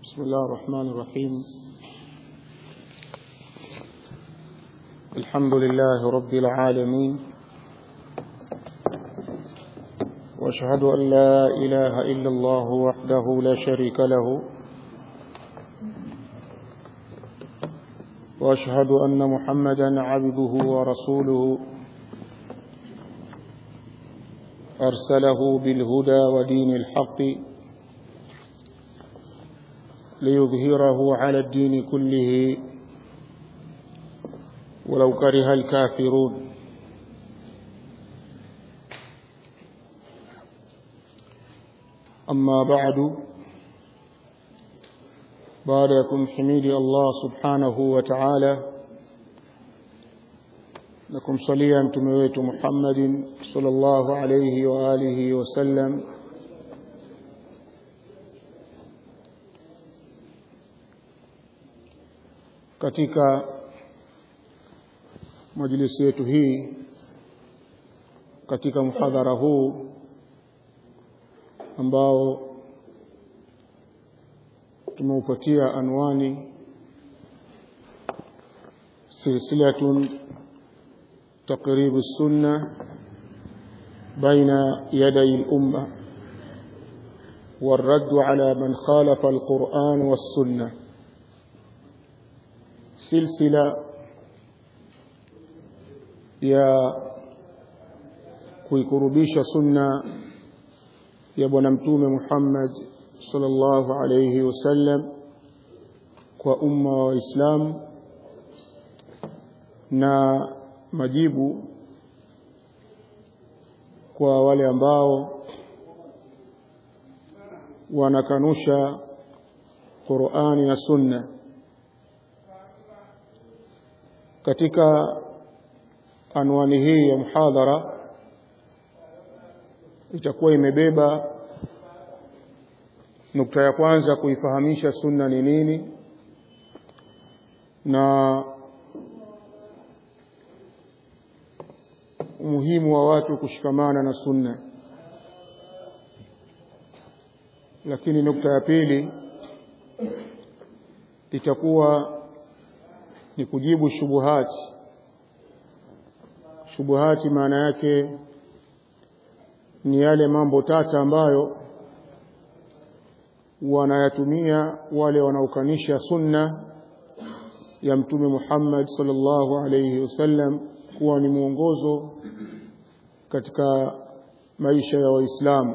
بسم الله الرحمن الرحيم الحمد لله رب العالمين واشهد ان لا اله الا الله وحده لا شريك له واشهد ان محمدا عبده ورسوله ارسله بالهدى ودين الحق ليظهره على الدين كله ولو كره الكافرون أما بعد بعدكم حميد الله سبحانه وتعالى لكم صليا متمويت محمد صلى الله عليه وآله وسلم katika majlisi yetu hii katika mhadhara huu ambao tumeupatia anwani silsilatun تقريب السنة بين يدي الأمة والرد على من خالف القرآن والسنة silsila ya kuikurubisha sunna ya bwana mtume Muhammad sallallahu alayhi wasallam kwa umma wa Waislamu na majibu kwa wale ambao wanakanusha Qur'ani na Sunna katika anwani hii ya muhadhara itakuwa imebeba nukta ya kwanza kuifahamisha sunna ni nini na umuhimu wa watu kushikamana na sunna lakini nukta ya pili itakuwa ni kujibu shubuhati shubuhati maana yake ni yale mambo tata ambayo wanayatumia wale wanaokanisha sunna ya mtume Muhammad sallallahu alayhi wasallam kuwa ni mwongozo katika maisha ya waislamu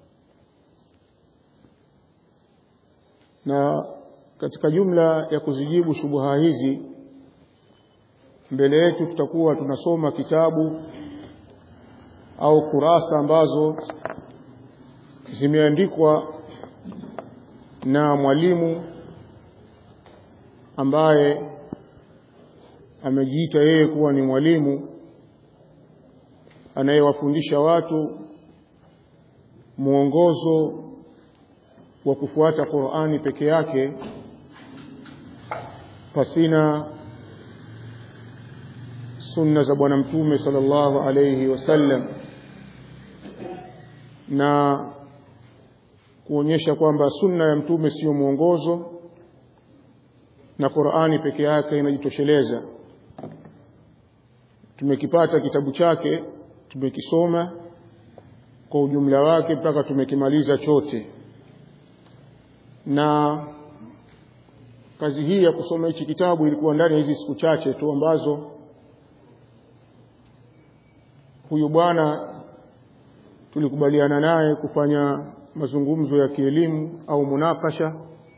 na katika jumla ya kuzijibu shubuha hizi mbele yetu tutakuwa tunasoma kitabu au kurasa ambazo zimeandikwa na mwalimu ambaye amejiita yeye kuwa ni mwalimu anayewafundisha watu mwongozo wa kufuata Qur'ani peke yake pasina sunna za bwana mtume sallallahu alayhi wasallam na kuonyesha kwamba sunna ya mtume sio mwongozo na Qur'ani peke yake inajitosheleza tumekipata kitabu chake tumekisoma kwa ujumla wake mpaka tumekimaliza chote na kazi hii ya kusoma hichi kitabu ilikuwa ndani ya hizi siku chache tu ambazo huyu bwana tulikubaliana naye kufanya mazungumzo ya kielimu au munakasha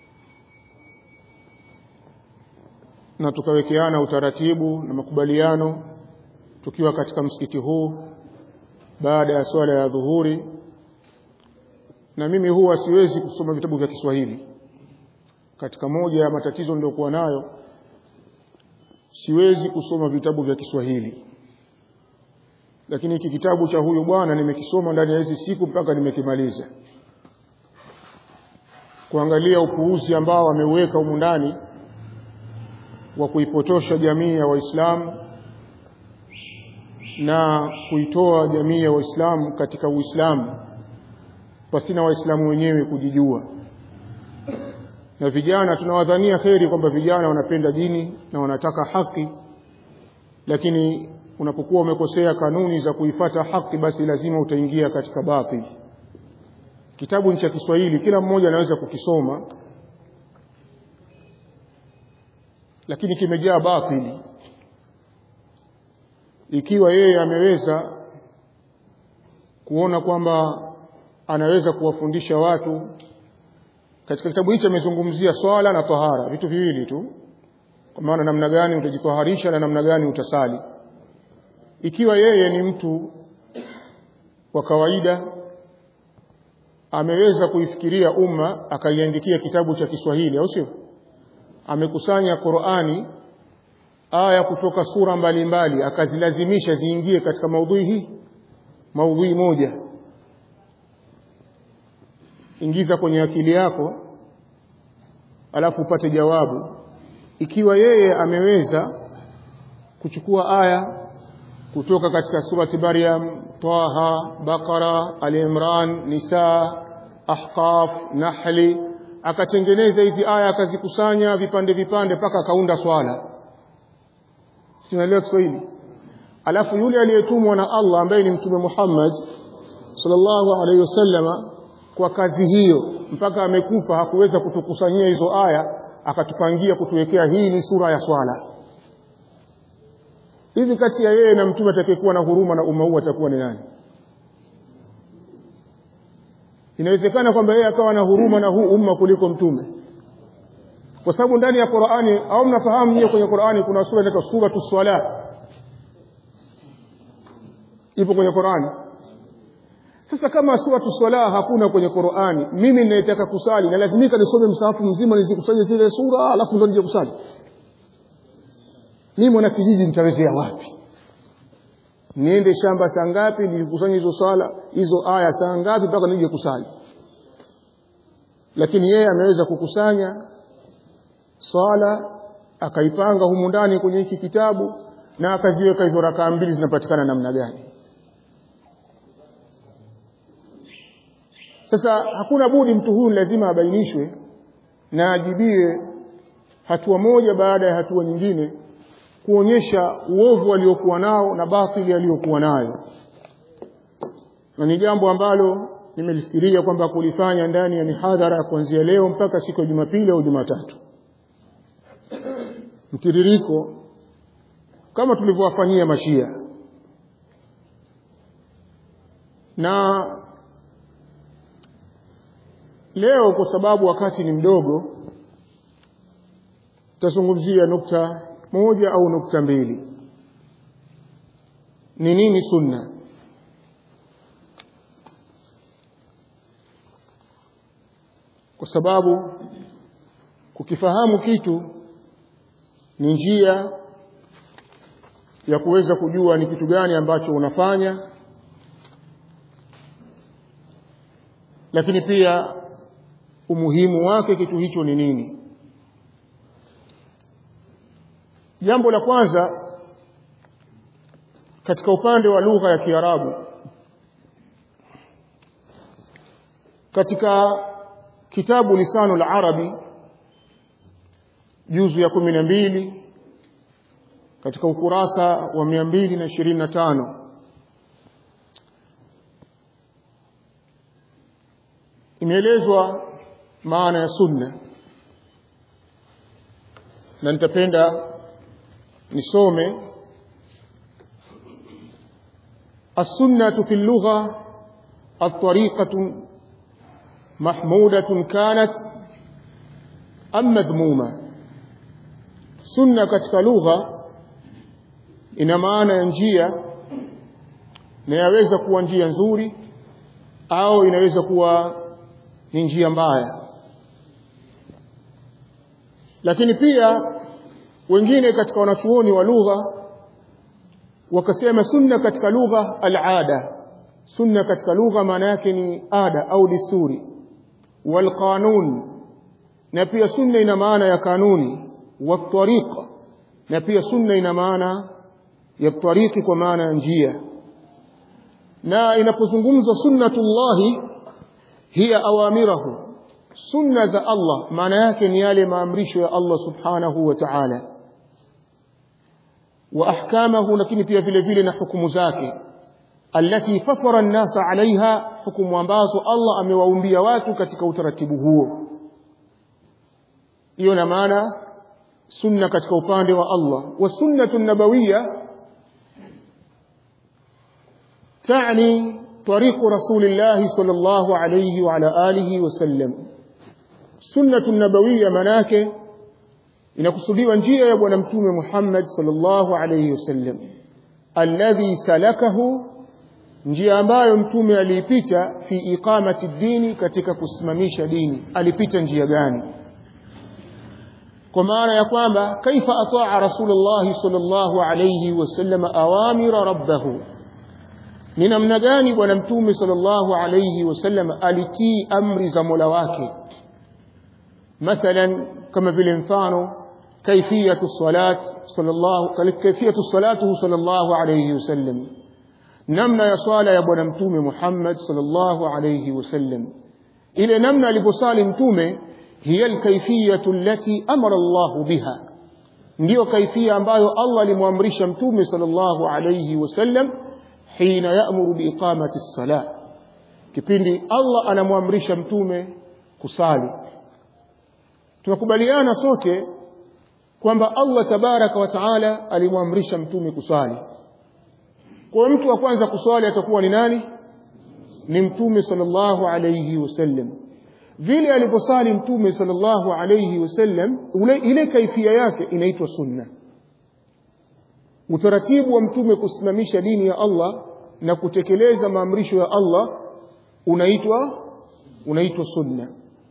na tukawekeana utaratibu na makubaliano tukiwa katika msikiti huu baada ya swala ya dhuhuri na mimi huwa siwezi kusoma vitabu vya Kiswahili katika moja ya matatizo niliyokuwa nayo siwezi kusoma vitabu vya Kiswahili lakini hiki kitabu cha huyu bwana nimekisoma ndani ya hizi siku mpaka nimekimaliza kuangalia upuuzi ambao ameuweka humu ndani wa kuipotosha jamii ya Waislamu na kuitoa jamii ya Waislamu katika Uislamu pasina Waislamu wenyewe kujijua na vijana tunawadhania kheri kwamba vijana wanapenda dini na wanataka haki lakini unapokuwa umekosea kanuni za kuifata haki basi lazima utaingia katika batil kitabu ni cha Kiswahili kila mmoja anaweza kukisoma lakini kimejaa batili ikiwa yeye ameweza kuona kwamba anaweza kuwafundisha watu katika kitabu hicho amezungumzia swala na tahara vitu viwili tu kwa maana namna gani utajitaharisha na namna gani utasali ikiwa yeye ni mtu wa kawaida ameweza kuifikiria umma akaiandikia kitabu cha Kiswahili au sio amekusanya Qur'ani aya kutoka sura mbalimbali mbali, akazilazimisha ziingie katika maudhui hii maudhui moja ingiza kwenye akili yako alafu upate jawabu ikiwa yeye ameweza kuchukua aya kutoka katika surati Maryam, Taha, Bakara, Al-Imran, Nisa, Ahqaf, Nahli akatengeneza hizi aya akazikusanya vipande vipande mpaka akaunda swala. Sinaelewa Kiswahili. Alafu yule aliyetumwa na Allah ambaye ni Mtume Muhammad sallallahu alaihi wasallama kwa kazi hiyo mpaka amekufa hakuweza kutukusanyia hizo aya akatupangia kutuwekea hii ni sura ya swala hivi kati ya yeye na mtume atakayekuwa na huruma na umma huu atakuwa ni nani inawezekana kwamba yeye akawa na huruma na huu umma kuliko mtume kwa sababu ndani ya Qur'ani au mnafahamu nyie kwenye Qur'ani kuna sura inaitwa suratu swala ipo kwenye Qur'ani sasa kama suratu swala hakuna kwenye Qur'ani mimi ninayetaka kusali na lazimika nisome msahafu mzima nizikusanye zile sura alafu ndo nije kusali mimi mwana kijiji nitawezea wapi niende shamba saa ngapi nikusanye hizo sala hizo aya saa ngapi mpaka nije kusali lakini yeye ameweza kukusanya swala akaipanga humu ndani kwenye hiki kitabu na akaziweka hizo rakaa mbili zinapatikana namna gani sasa hakuna budi mtu huyu lazima abainishwe na ajibiwe hatua moja baada ya hatua nyingine kuonyesha uovu aliokuwa nao na batili aliyokuwa nayo na ni jambo ambalo nimelifikiria kwamba kulifanya ndani ya mihadhara kuanzia leo mpaka siku ya Jumapili au Jumatatu mtiririko kama tulivyowafanyia mashia na leo kwa sababu wakati ni mdogo tutazungumzia nukta moja au nukta mbili ni nini sunna kwa sababu kukifahamu kitu ni njia ya kuweza kujua ni kitu gani ambacho unafanya lakini pia umuhimu wake kitu hicho ni nini jambo la kwanza katika upande wa lugha ya Kiarabu katika kitabu lisanu la arabi juzu ya kumi na mbili katika ukurasa wa mia mbili na ishirini na tano imeelezwa maana ya sunna na nitapenda nisome السنة في اللغة الطريقة محمودة كانت أم مذمومة سنة katika lugha ina maana ya njia na yaweza kuwa njia nzuri au inaweza kuwa ni njia mbaya lakini pia wengine katika wanachuoni wa lugha wakasema sunna katika lugha al-ada sunna katika lugha maana yake ni ada au desturi wal qanun na pia sunna ina maana ya kanuni wa tariqa na pia sunna ina maana ya tariki kwa maana ya njia na inapozungumzwa sunnatullahi hiya awamirahu sunna za Allah maana yake ni yale maamrisho ya Allah subhanahu wa ta'ala wa ahkamahu lakini pia vile vile na hukumu zake allati fatara an-nasa alaiha hukumu ambazo Allah amewaumbia watu katika utaratibu huo hiyo na maana sunna katika upande wa Allah wa sunnatu nabawiyya تعني طريق رسول الله صلى الله عليه وعلى آله وسلم سنة النبوية مناكه inakusudiwa njia ya bwana mtume Muhammad sallallahu alayhi wasallam alladhi salakahu njia ambayo mtume aliipita fi iqamati dini katika kusimamisha dini alipita njia gani kwa maana ya kwamba kaifa ataa rasulullah sallallahu alayhi wasallam awamira rabbahu ni namna gani bwana mtume sallallahu alayhi wasallam alitii amri za Mola wake mathalan kama vile mfano kaifiyatu salat sallallahu kaifiyatu salatuhu sallallahu alayhi wasallam namna ya swala ya bwana mtume Muhammad sallallahu alayhi wasallam ile namna aliposali mtume hiya alkayfiyatu allati amara Allah biha ndiyo kaifia ambayo Allah alimwamrisha mtume sallallahu alayhi wasallam hina ya'muru biiqamati as-salah kipindi Allah anamwamrisha mtume kusali tunakubaliana sote kwamba Allah tabaraka wa taala alimwamrisha mtume kusali kwa mtu wa kwanza kuswali atakuwa ni nani ni mtume sallallahu alayhi wasallam vile aliposali mtume sallallahu alayhi wasallam ule ile kaifia yake inaitwa sunna utaratibu wa mtume kusimamisha dini ya Allah na kutekeleza maamrisho ya Allah unaitwa unaitwa sunna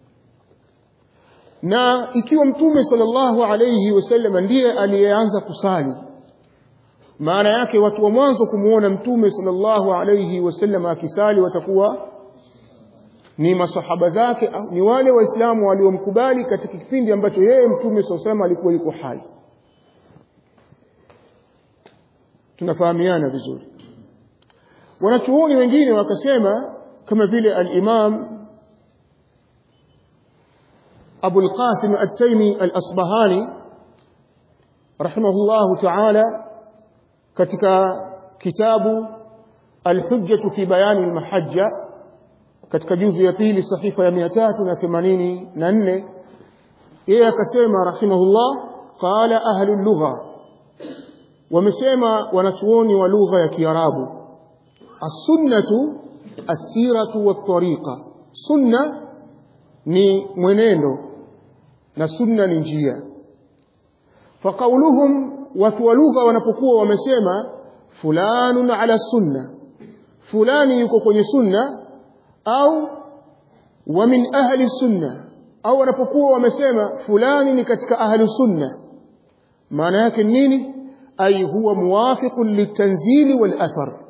na ikiwa mtume sallallahu alayhi wasallam ndiye aliyeanza kusali maana yake watu wa mwanzo kumuona mtume sallallahu alayhi wasallam akisali watakuwa ni masahaba zake au ni wale waislamu waliomkubali katika kipindi ambacho yeye mtume sallallahu alayhi alikuwa yuko hai tunafahamiana vizuri wanachuoni wengine wakasema kama vile al-Imam Abu al-Qasim at-Taymi al-Asbahani rahimahullahu ta'ala katika kitabu al-Hujjah fi bayan al-Mahajja katika juzu ya pili sahifa ya 384 yeye akasema rahimahullah qala ahli al-lugha wamesema wanachuoni wa lugha ya Kiarabu as-sunnatu as-siratu wat-tariqa sunna ni mwenendo na sunna ni njia faqauluhum watu wa lugha wanapokuwa wamesema fulanun ala sunna fulani yuko kwenye sunna au wa min ahli sunna au wanapokuwa wamesema fulani ni katika ahli sunna maana yake nini ay huwa muwafiqun litanzili wal athar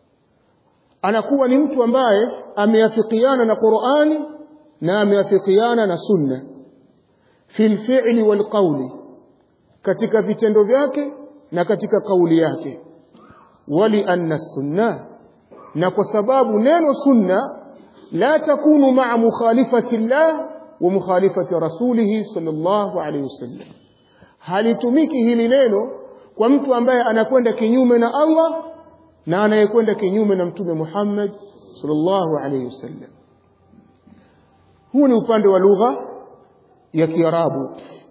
anakuwa ni mtu ambaye ameafikiana na Qur'ani na ameafikiana na sunna fil fi'li wal qawli katika vitendo vyake na katika kauli yake wali anna sunna na kwa sababu neno sunna la takunu ma'a mukhalifati Allah wa mukhalifati rasulih sallallahu alayhi wasallam halitumiki hili neno kwa mtu ambaye anakwenda kinyume na Allah na anayekwenda kinyume na mtume Muhammad sallallahu alayhi wasallam huu ni upande wa lugha ya Kiarabu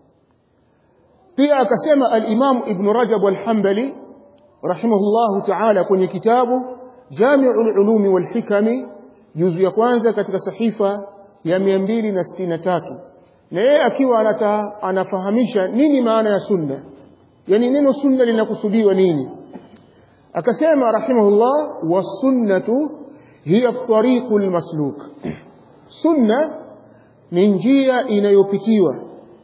pia akasema al-Imam Ibn Rajab al-Hanbali rahimahullahu ta'ala kwenye kitabu Jami'ul Ulumi wal Hikami juzu ya kwanza katika sahifa ya 263 na yeye akiwa anata, anafahamisha nini maana ya sunna yani neno sunna linakusudiwa nini akasema rahimahullah wasunnatu hiya at-tariqul masluk sunna ni njia inayopitiwa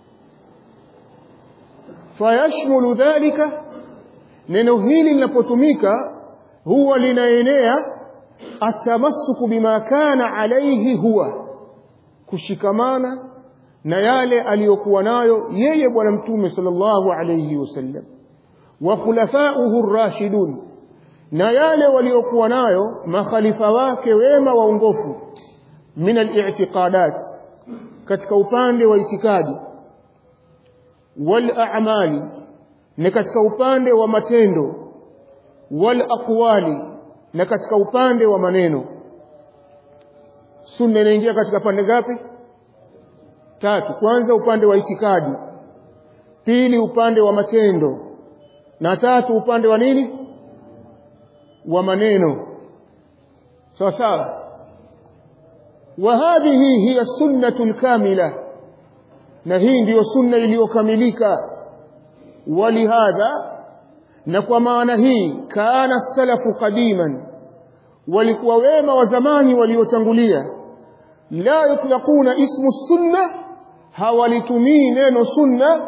fayashmulu dhalika neno hili linapotumika huwa linaenea atamassuku bima kana alayhi huwa kushikamana na yale aliyokuwa nayo yeye bwana mtume sallallahu alayhi wasallam wa khulafa'uhu ar-rashidun na yale waliokuwa nayo makhalifa wake wema waongofu min al-i'tiqadat katika upande wa itikadi wal a'mali na katika upande wa matendo wal aqwali na katika upande wa maneno sunna inaingia katika pande ngapi tatu kwanza upande wa itikadi pili upande wa matendo na tatu upande wa nini wa maneno sawa sawa وهذه هي السنة الكاملة na hii ndiyo sunna iliyokamilika walihadha na kwa maana hii kana salafu qadiman walikuwa wema wa zamani waliotangulia la yutlaquna ismu sunna hawalitumii neno sunna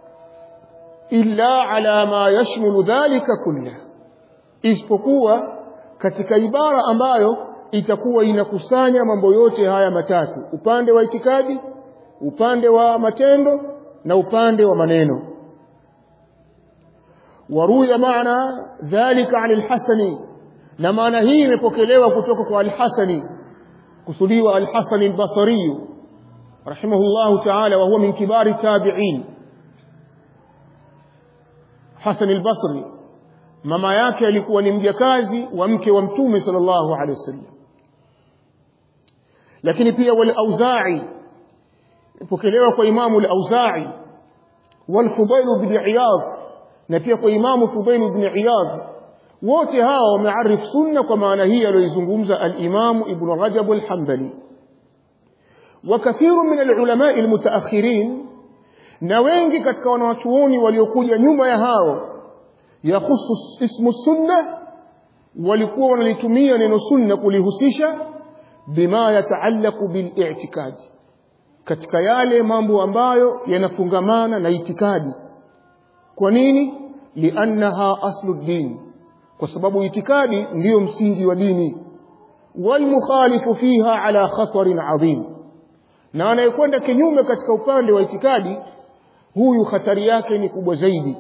illa ala ma yashmulu dhalika kulla isipokuwa katika ibara ambayo itakuwa inakusanya mambo yote haya matatu upande wa itikadi upande wa matendo na upande wa maneno waruya maana dhalika an al-hasani na maana hii imepokelewa kutoka kwa al-hasani kusudiwa al-hasani al-basri rahimahullah ta'ala wa huwa min kibari tabi'in Hasan al-Basri mama yake alikuwa ni mjakazi wa mke wa mtume sallallahu alaihi wasallam lakini pia wal auza'i ipokelewa kwa imamu al auza'i wal fudail ibn iyad na pia kwa imamu fudail ibn iyad wote hawa wamearif sunna kwa maana hii aliyozungumza al imamu ibn rajab al hanbali وكثير من العلماء المتأخرين na wengi katika wanawachuoni waliokuja nyuma ya hao yahusu ismu sunna walikuwa wanalitumia neno sunna kulihusisha bima yataallaqu bil-i'tikad katika yale mambo ambayo yanafungamana na itikadi kwa nini liannaha aslu din kwa sababu itikadi ndiyo msingi wa dini walmukhalifu fiha ala khatarin adhim na anayekwenda kinyume katika upande wa itikadi huyu hatari yake ni kubwa zaidi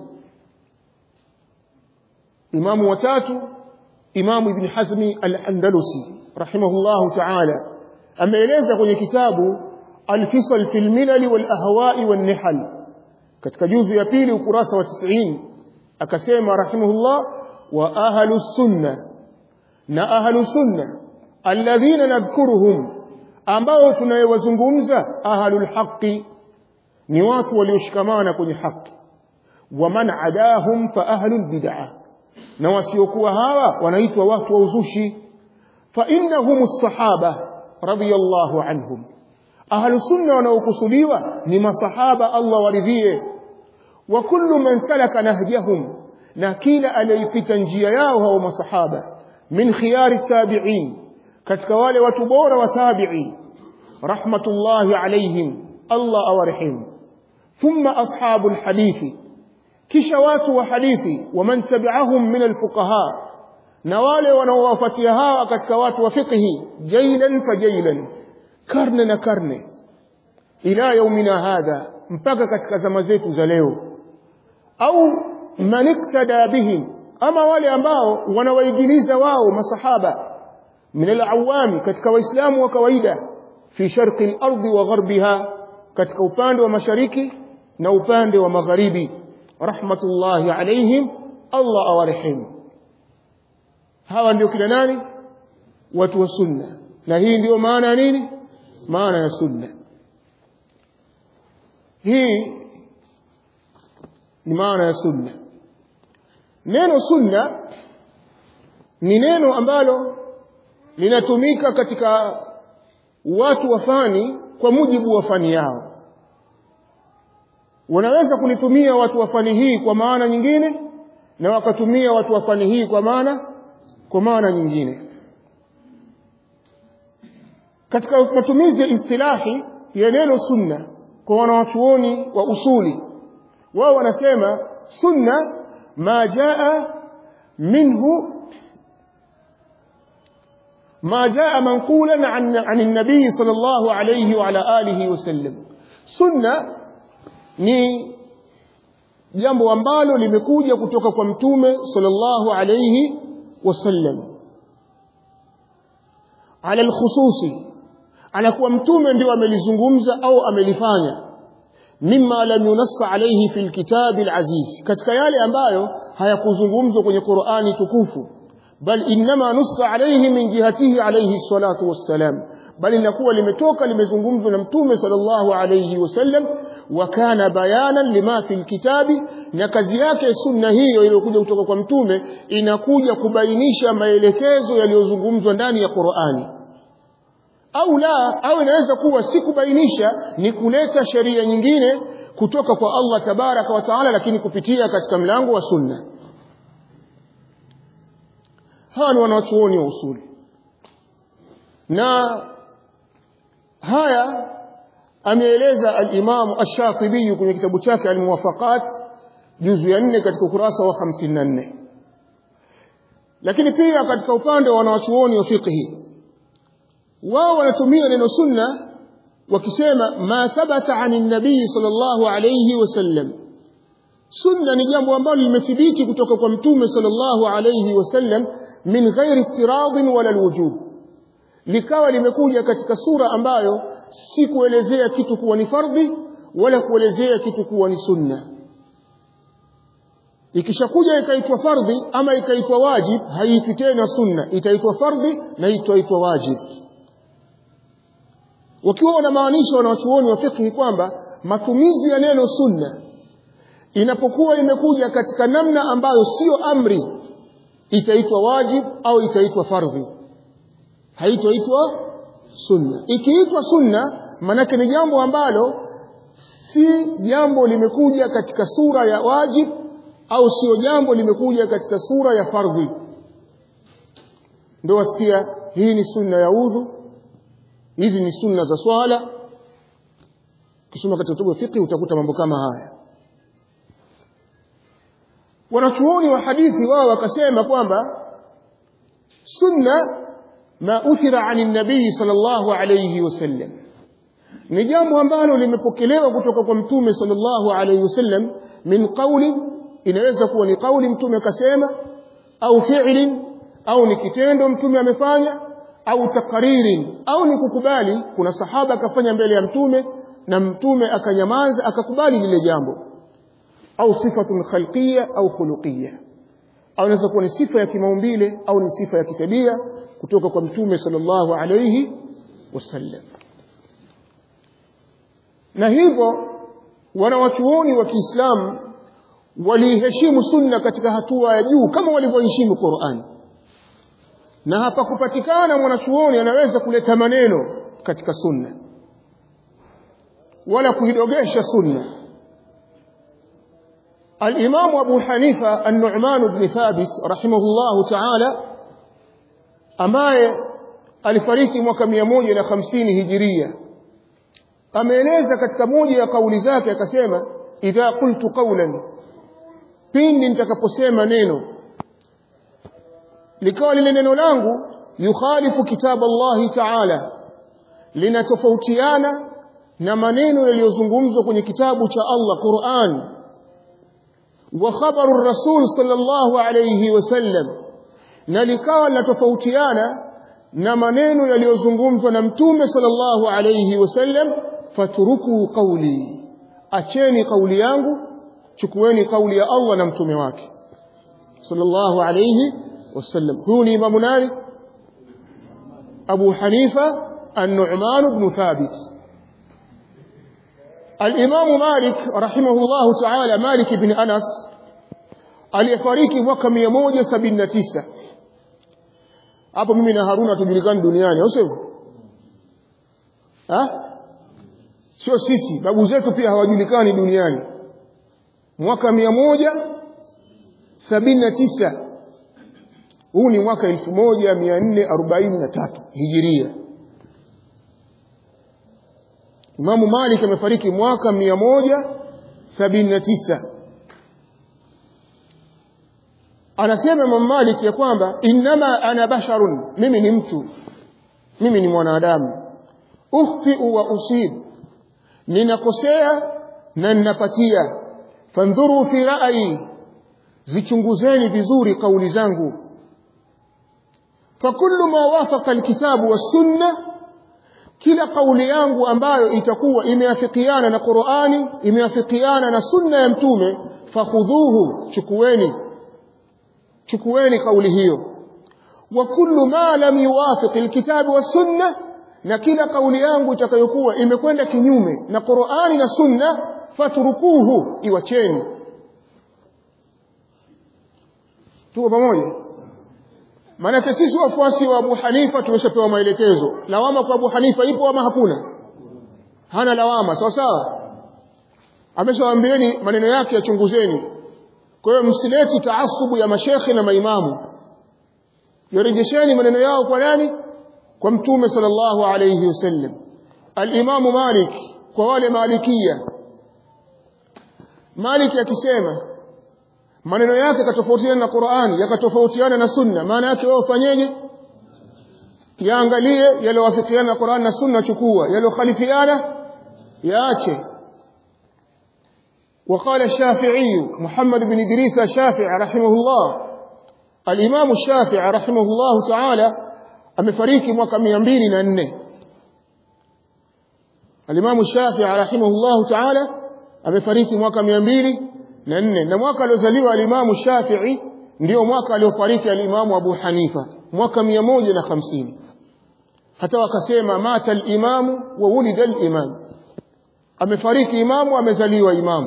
imamu watatu imamu ibn hazmi al-andalusi rahimahullahu ta'ala ameeleza kwenye kitabu al-fisal fil milal wal ahwa'i wan nihal katika juzu ya pili ukurasa wa 90 akasema rahimahullah wa ahlu sunna na ahlu sunna alladhina nadhkuruhum ambao tunayewazungumza ahlul haqqi ni watu walioshikamana kwenye haki wa man adahum fa ahlul bid'ah na wasiokuwa hawa wanaitwa watu wa uzushi fa innahum sahaba radiyallahu anhum ahlu sunna wanaokusudiwa ni masahaba Allah waridhie wa kullu man salaka nahjahum na kila aliyepita njia yao hao masahaba min khiyari tabi'in katika wale watu bora wa tabi'i rahmatullahi alayhim Allah awarehemu thumma ashabul hadithi kisha watu wa hadithi waman tabi'ahum min alfuqaha na wale wanaowafuatia hawa katika watu wa fiqhi jailan fajailan karne na karne ila yaumina hadha mpaka katika zama zetu za leo au man iktada bihim ama wale ambao wanawaigiliza wao masahaba min alawami katika waislamu wa kawaida fi sharqi al-ardi wa gharbiha katika upande wa mashariki na upande wa magharibi rahmatullahi alaihim Allah awarehemu hawa ndio kila nani watu wa sunna na hii ndio maana ya nini maana ya sunna hii ni maana ya sunna neno sunna ni neno ambalo linatumika katika watu wa fani kwa mujibu wa fani yao wanaweza kulitumia watu wa fani hii kwa maana nyingine na wakatumia watu wa fani hii kwa maana kwa maana nyingine katika matumizi ya istilahi ya neno sunna kwa wanawachuoni wa usuli wao wanasema sunna ma jaa minhu ما جاء منقولا عن عن النبي صلى الله عليه وعلى آله وسلم سنة ni jambo ambalo limekuja kutoka kwa mtume sallallahu alayhi wasallam ala alkhususi anakuwa mtume ndio amelizungumza au amelifanya mimma lam yunassa alayhi fil kitabi alaziz katika yale ambayo hayakuzungumzwa kwenye Qur'ani tukufu bal inma nussa alayhi min jihatihi alayhi salatu wassalam bali linakuwa limetoka limezungumzwa na mtume sallallahu alayhi wasallam wa kana bayanan lima fil kitabi na kazi yake sunna hiyo iliyokuja kutoka kwa mtume inakuja kubainisha maelekezo yaliyozungumzwa ndani ya Qur'ani au la au inaweza kuwa si kubainisha ni kuleta sheria nyingine kutoka kwa Allah tabaraka wa taala lakini kupitia katika mlango wa sunna hawa ni wanachuoni wa usuli na haya ameeleza al-Imam Ash-Shatibi kwenye kitabu chake Al-Muwafaqat juzu ya 4 katika ukurasa wa 54 lakini pia katika upande wa wanachuoni wa fiqhi wao wanatumia neno sunna wakisema ma thabata anin nabii sallallahu alayhi wasallam sunna ni jambo ambalo limethibiti kutoka kwa mtume sallallahu alayhi wasallam min ghairi iftiradin wala alwujub likawa limekuja katika sura ambayo si kuelezea kitu kuwa ni fardhi wala kuelezea kitu kuwa ni sunna ikishakuja ikaitwa fardhi ama ikaitwa wajib haiitwi tena sunna itaitwa fardhi na itaitwa wajib wakiwa wanamaanisha wanawachuoni wa fiqhi kwamba matumizi ya neno sunna inapokuwa imekuja katika namna ambayo sio amri itaitwa wajib au itaitwa fardhi haitoitwa sunna ikiitwa sunna manake ni jambo ambalo si jambo limekuja katika sura ya wajib au sio jambo limekuja katika sura ya fardhi ndio wasikia hii ni sunna ya udhu hizi ni sunna za swala kisoma katika kitabu fiqh utakuta mambo kama haya wanachuoni wa hadithi wao wakasema kwamba sunna ma uthira ani nabii sallallahu alayhi wasallam ni jambo ambalo limepokelewa kutoka kwa mtume sallallahu alayhi wasallam min qawli inaweza kuwa ni kauli mtume akasema au fi'lin au ni kitendo mtume amefanya au takaririn au ni kukubali kuna sahaba akafanya mbele ya mtume na mtume akanyamaza akakubali lile jambo au sifatun khalqiyya au khuluqiyya au inaweza kuwa ni sifa ya kimaumbile au ni sifa ya kitabia kutoka kwa mtume sallallahu alayhi wasallam na hivyo wanawachuoni wa Kiislamu waliheshimu sunna katika hatua ya juu kama walivyoheshimu Qur'an na hapa kupatikana mwanachuoni anaweza kuleta maneno katika sunna wala kuidogesha sunna الإمام أبو حنيفة النعمان بن ثابت رحمه الله تعالى ambaye alifariki mwaka 150 hijiria ameeleza katika moja ya kauli zake akasema idha qultu qawlan pindi nitakaposema neno likawa lile neno langu yukhalifu kitab Allah ta'ala linatofautiana na maneno yaliyozungumzwa kwenye kitabu cha Allah Qur'an wa khabaru rasul sallallahu alayhi wasallam na likawa linatofautiana na maneno yaliyozungumzwa na mtume sallallahu alayhi wasallam faturuku qawli acheni kauli yangu chukueni kauli ya Allah na mtume wake sallallahu alayhi wasallam huyu ni imamu nani Abu Hanifa An-Nu'man ibn Thabit Al-Imam Malik rahimahullahu ta'ala Malik ibn Anas aliyefariki mwaka 179 hapo mimi na Haruna tujulikani duniani au sivyo ah sio sisi babu zetu pia hawajulikani duniani mwaka 179 huu ni mwaka 1443 hijiria Imamu Malik amefariki mwaka 179 anasema Imam Malik ya kwamba innama ana basharun mimi ni mtu mimi ni mwanadamu ukhti'u wa usib ninakosea na ninapatia fandhuru fi ra'yi zichunguzeni vizuri kauli zangu fakullu ma wafaqa alkitabu was sunna kila kauli yangu ambayo itakuwa imeafikiana na Qur'ani imeafikiana na sunna ya mtume fakhudhuhu chukueni chukueni kauli hiyo wa kullu ma lam yuwafiq alkitabu was sunna na kila kauli yangu itakayokuwa imekwenda kinyume na Qur'ani na sunna fatrukuhu iwacheni tuko pamoja maana sisi wafuasi wa Abu Hanifa tumeshapewa maelekezo lawama kwa Abu Hanifa ipo ama hakuna hana lawama sawa sawa ameshawaambieni maneno yake yachunguzeni kwa hiyo msileti taasubu ya mashekhe na maimamu yarejesheni maneno yao kwa nani kwa mtume sallallahu alayhi wasallam al-Imam Malik kwa wale malikia Malik akisema maneno yake yakatofautiana na Qur'ani yakatofautiana na Sunna maana yake wewe ufanyeje yaangalie yaliyowafikiana na Qur'ani na Sunna chukua yaliyokhalifiana yaache وقال الشافعي محمد بن إدريس الشافعي رحمه الله الإمام الشافعي رحمه الله تعالى amefariki mwaka 204 Al-Imam Shafi'i rahimahullah ta'ala amefariki mwaka 204 na mwaka aliozaliwa Al-Imam Shafi'i ndio mwaka aliofariki Al-Imam Abu Hanifa mwaka 150 hata wakasema mata al-imam wa wulida al-imam amefariki imamu amezaliwa imamu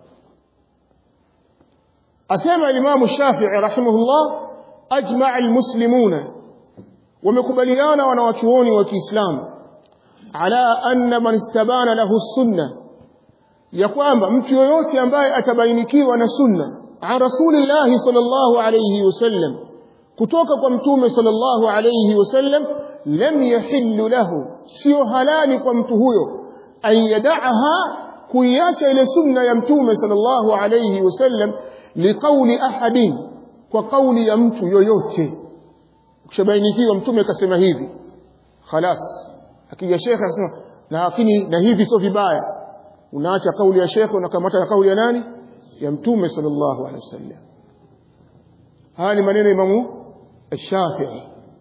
asema Al-Imam Shafi'i rahimahullah ajma'a al-muslimuna wamekubaliana wanawachuoni wa Kiislamu ala anna man istabana lahu sunna ya kwamba mtu yoyote ambaye atabainikiwa na sunna an rasulillah sallallahu alayhi wasallam kutoka kwa mtume sallallahu alayhi wasallam lam yahillu lahu sio halali kwa mtu huyo an yada'aha kuiacha ile sunna ya mtume sallallahu alayhi wasallam liqauli ahadin kwa kauli ya mtu yoyote ukishabainikiwa mtume akasema hivi khalas akija shekhe akasema na lakini na hivi sio vibaya unaacha kauli ya shekhe unakamata na kauli ya nani ya mtume sallallahu alaihi wasallam haya ni maneno imamu الشافعي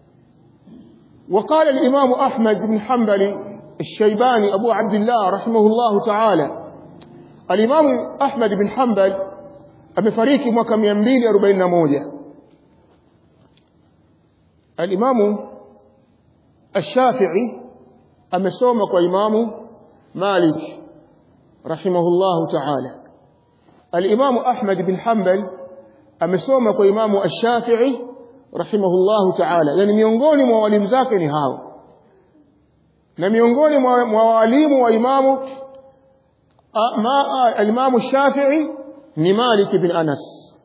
وقال الإمام أحمد بن حنبل الشيباني أبو عبد الله رحمه الله تعالى الإمام أحمد بن حنبل amefariki mwaka 241 Al-Imamu Ash-Shafi'i amesoma kwa Imamu Malik rahimahullahu ta'ala. Al-Imamu Ahmad bin Hanbal amesoma kwa Imamu Ash-Shafi'i rahimahullahu ta'ala. Yani miongoni mwa walimu zake ni hao. Na miongoni mwa walimu wa Imamu al-Imamu Shafi'i ni Malik bin Anas.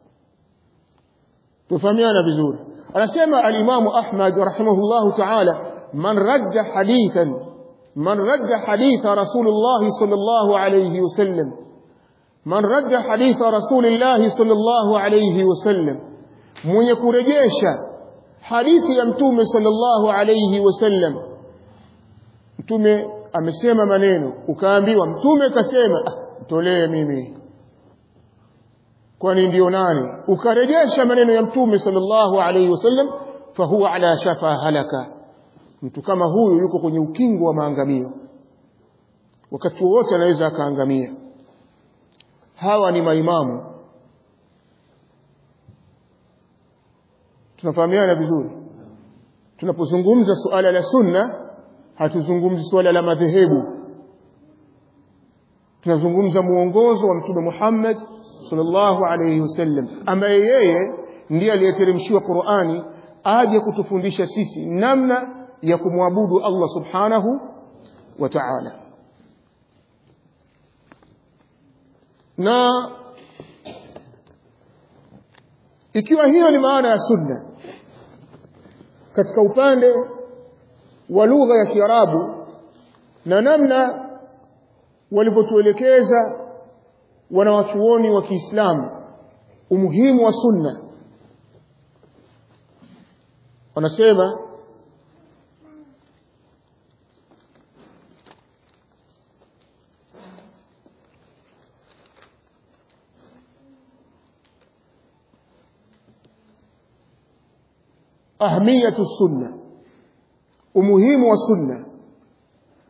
Tufahamiana vizuri. anasema alimamu Ahmad rahimahullahu ta'ala man radda hadithan man radda haditha Rasulullah sallallahu alayhi wasallam man radda haditha Rasulullah sallallahu alayhi wasallam mwenye kurejesha hadithi ya mtume sallallahu alayhi wasallam mtume amesema maneno ukaambiwa mtume kasema ah, tolee mimi kwani ndio nani ukarejesha maneno ya mtume sallallahu alaihi wasallam fahuwa ala shafa halaka mtu kama huyu yuko kwenye ukingo wa maangamio wakati wowote anaweza akaangamia hawa ni maimamu tunafahamiana vizuri tunapozungumza suala la sunna hatuzungumzi suala la madhehebu tunazungumza muongozo wa mtume Muhammad sallallahu alayhi wasallam ambaye yeye ndiye aliyeteremshiwa Qur'ani aje kutufundisha sisi namna ya kumwabudu Allah subhanahu wa ta'ala na ikiwa hiyo ni maana ya sunna katika upande wa lugha ya Kiarabu na namna walivyotuelekeza wanawachuoni wa Kiislamu umuhimu wa sunna wanasema ahmiyatu sunna umuhimu wa sunna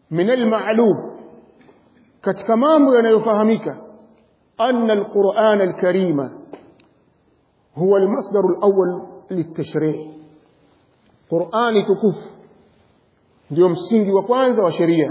min almalum katika mambo yanayofahamika anna alquran alkarima huwa almasdar alawwal litashri' qurani tukufu ndio msingi wa kwanza wa sheria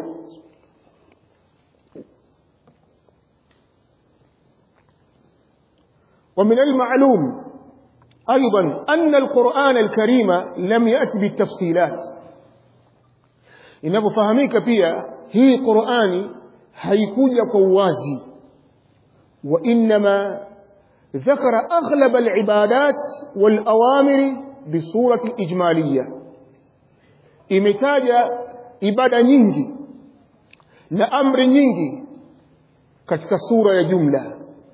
ومن المعلوم أيضا أن القرآن الكريم لم يأتي بالتفصيلات inapofahamika pia hii Qur'ani haikuja kwa uwazi wa inma ذكر أغلب العبادات والأوامر بصورة إجمالية imetaja ibada nyingi na amri nyingi katika sura ya jumla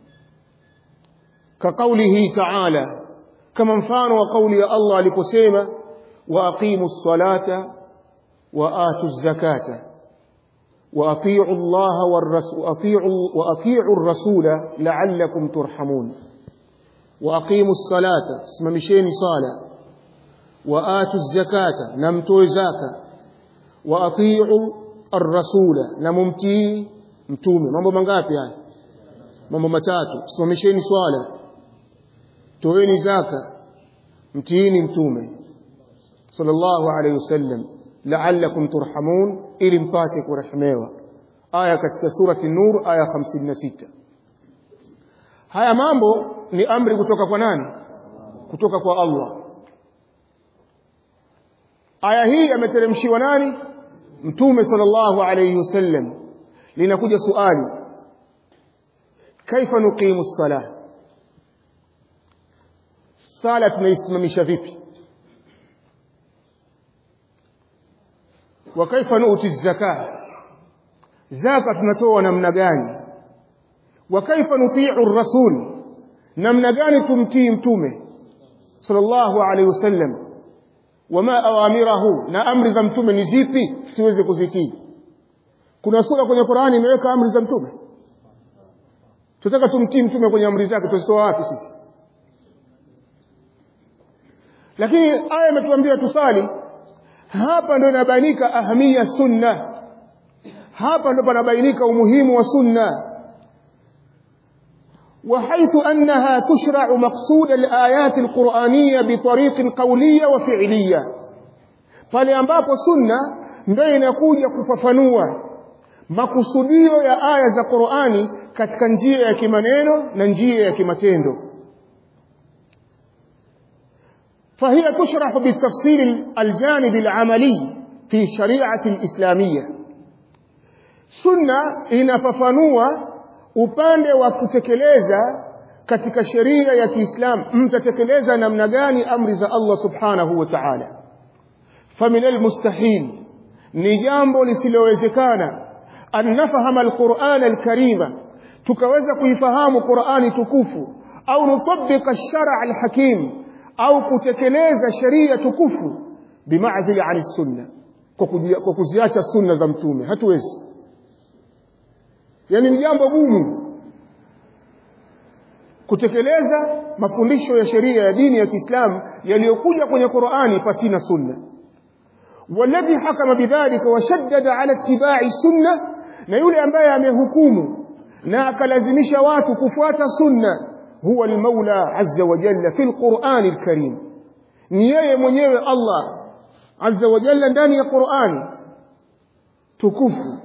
كقوله تعالى كما مفانوا وقول الله لكسيمة وأقيموا الصلاة وآتوا الزكاة وأطيعوا الله والرسول وأطيعوا, وأطيعوا الرسول لعلكم ترحمون وأقيموا الصلاة اسم مشين صالة وآتوا الزكاة نمتوا زكاة وأطيعوا الرسول نممتي mtume mambo mangapi haya mambo matatu simamisheni swala toeni zaka mtiini mtume sallallahu alayhi wasallam la'allakum turhamun ili mpate kurehmewa aya katika surati nur aya 56 haya mambo ni amri kutoka kwa nani kutoka kwa Allah aya hii ameteremshiwa nani mtume sallallahu alayhi wasallam linakuja swali kaifa nuqimu as-salah sala tunaisimamisha vipi wa kaifa nu'ti az-zakah zaka tunatoa namna gani wa kaifa nuti'u ar-rasul namna gani tumtii mtume sallallahu alayhi wasallam wama awamirahu na amri za mtume ni zipi tuweze kuzitii kuna sura kwenye Qur'ani imeweka amri za mtume tunataka tumtii mtume kwenye amri zake tuzitoa wapi sisi lakini aya imetuambia tusali hapa ndio inabainika ahamia sunna hapa ndio panabainika umuhimu wa sunna وحيث أنها تشرع مقصود الآيات القرآنية بطريق قولية وفعلية pale ambapo sunna ndio inakuja kufafanua makusudio ya aya za Qur'ani katika njia ya kimaneno na njia ya kimatendo فهي تشرح بالتفصيل الجانب العملي في شريعة الإسلامية سنة inafafanua upande wa kutekeleza katika sheria ya Kiislamu mtatekeleza namna gani amri za Allah Subhanahu wa Ta'ala famin almustahil ni jambo lisilowezekana an nafahama alquran alkarima tukaweza kuifahamu Qur'ani tukufu au nutabika ash-shara' alhakim au kutekeleza sheria tukufu bimaazili an sunna kwa kuziacha sunna za mtume hatuwezi yani ni jambo gumu kutekeleza mafundisho ya sheria ya dini ya Kiislamu yaliyokuja kwenye Qur'ani pasina sunna والذي حكم بذلك وشدد على اتباع السنه na yule ambaye amehukumu na akalazimisha watu kufuata sunna huwa al-Maula azza wa jalla fi al-Qur'an al-Karim ni yeye mwenyewe Allah azza wa jalla ndani ya Qur'ani tukufu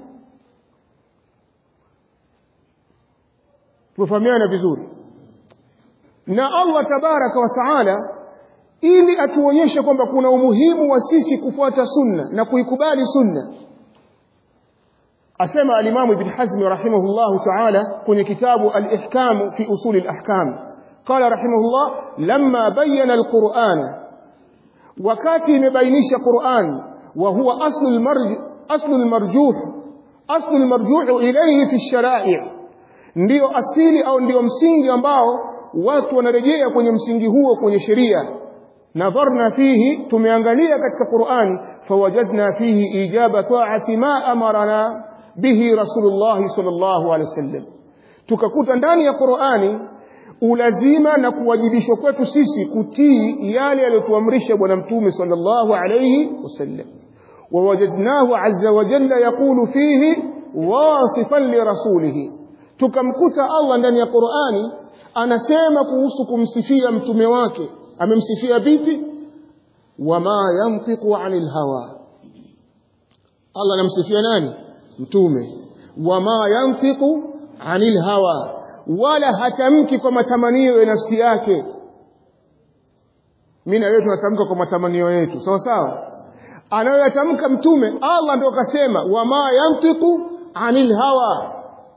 tufahamiana vizuri na Allah tabaraka wa taala ili atuonyeshe kwamba kuna umuhimu wa sisi kufuata sunna na kuikubali sunna asema al-Imam Ibn Hazm rahimahullah ta'ala kwenye kitabu al-Ihkam fi usul al-ahkam qala rahimahullah lamma bayyana al-Qur'an wakati imebainisha Qur'an wa huwa aslu al-marj aslu al-marjuh aslu al-marjuh ilayhi fi ash-shara'i' ndio asili au ndio msingi ambao watu wanarejea kwenye msingi huo kwenye sheria nadharna fihi tumeangalia katika Qur'ani fawajadna fihi ijaba ta'ati ma amarana bihi rasulullah sallallahu alaihi wasallam tukakuta ndani ya Qur'ani ulazima na kuwajibishwa kwetu sisi kutii yale aliyotuamrisha bwana mtume sallallahu alaihi wasallam ووجدناه عز وجل يقول فيه واصفا لرسوله tukamkuta Allah ndani ya Qur'ani anasema kuhusu kumsifia mtume wake amemsifia vipi wama yantiqu anil hawa Allah anamsifia nani mtume wama yantiqu anil hawa wala hatamki kwa matamanio ya nafsi yake mimi na wewe tunatamka kwa matamanio yetu sawa sawa anayoyatamka mtume Allah ndio kasema wama yantiqu anil hawa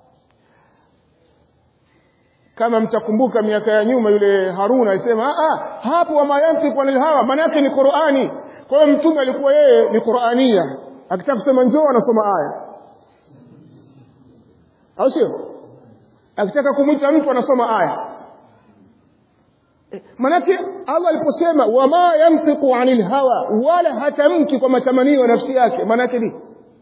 kama mtakumbuka miaka ya nyuma yule Haruna alisema ah hapo wama yantiqu anil hawa maana yake ni Qur'ani kwa hiyo mtume alikuwa yeye ni Qur'ania akitaka kusema njoo anasoma aya au sio akitaka kumwita mtu anasoma aya manake Allah aliposema wama yantiqu anil hawa wala hatamki kwa matamanio ya nafsi yake manake ni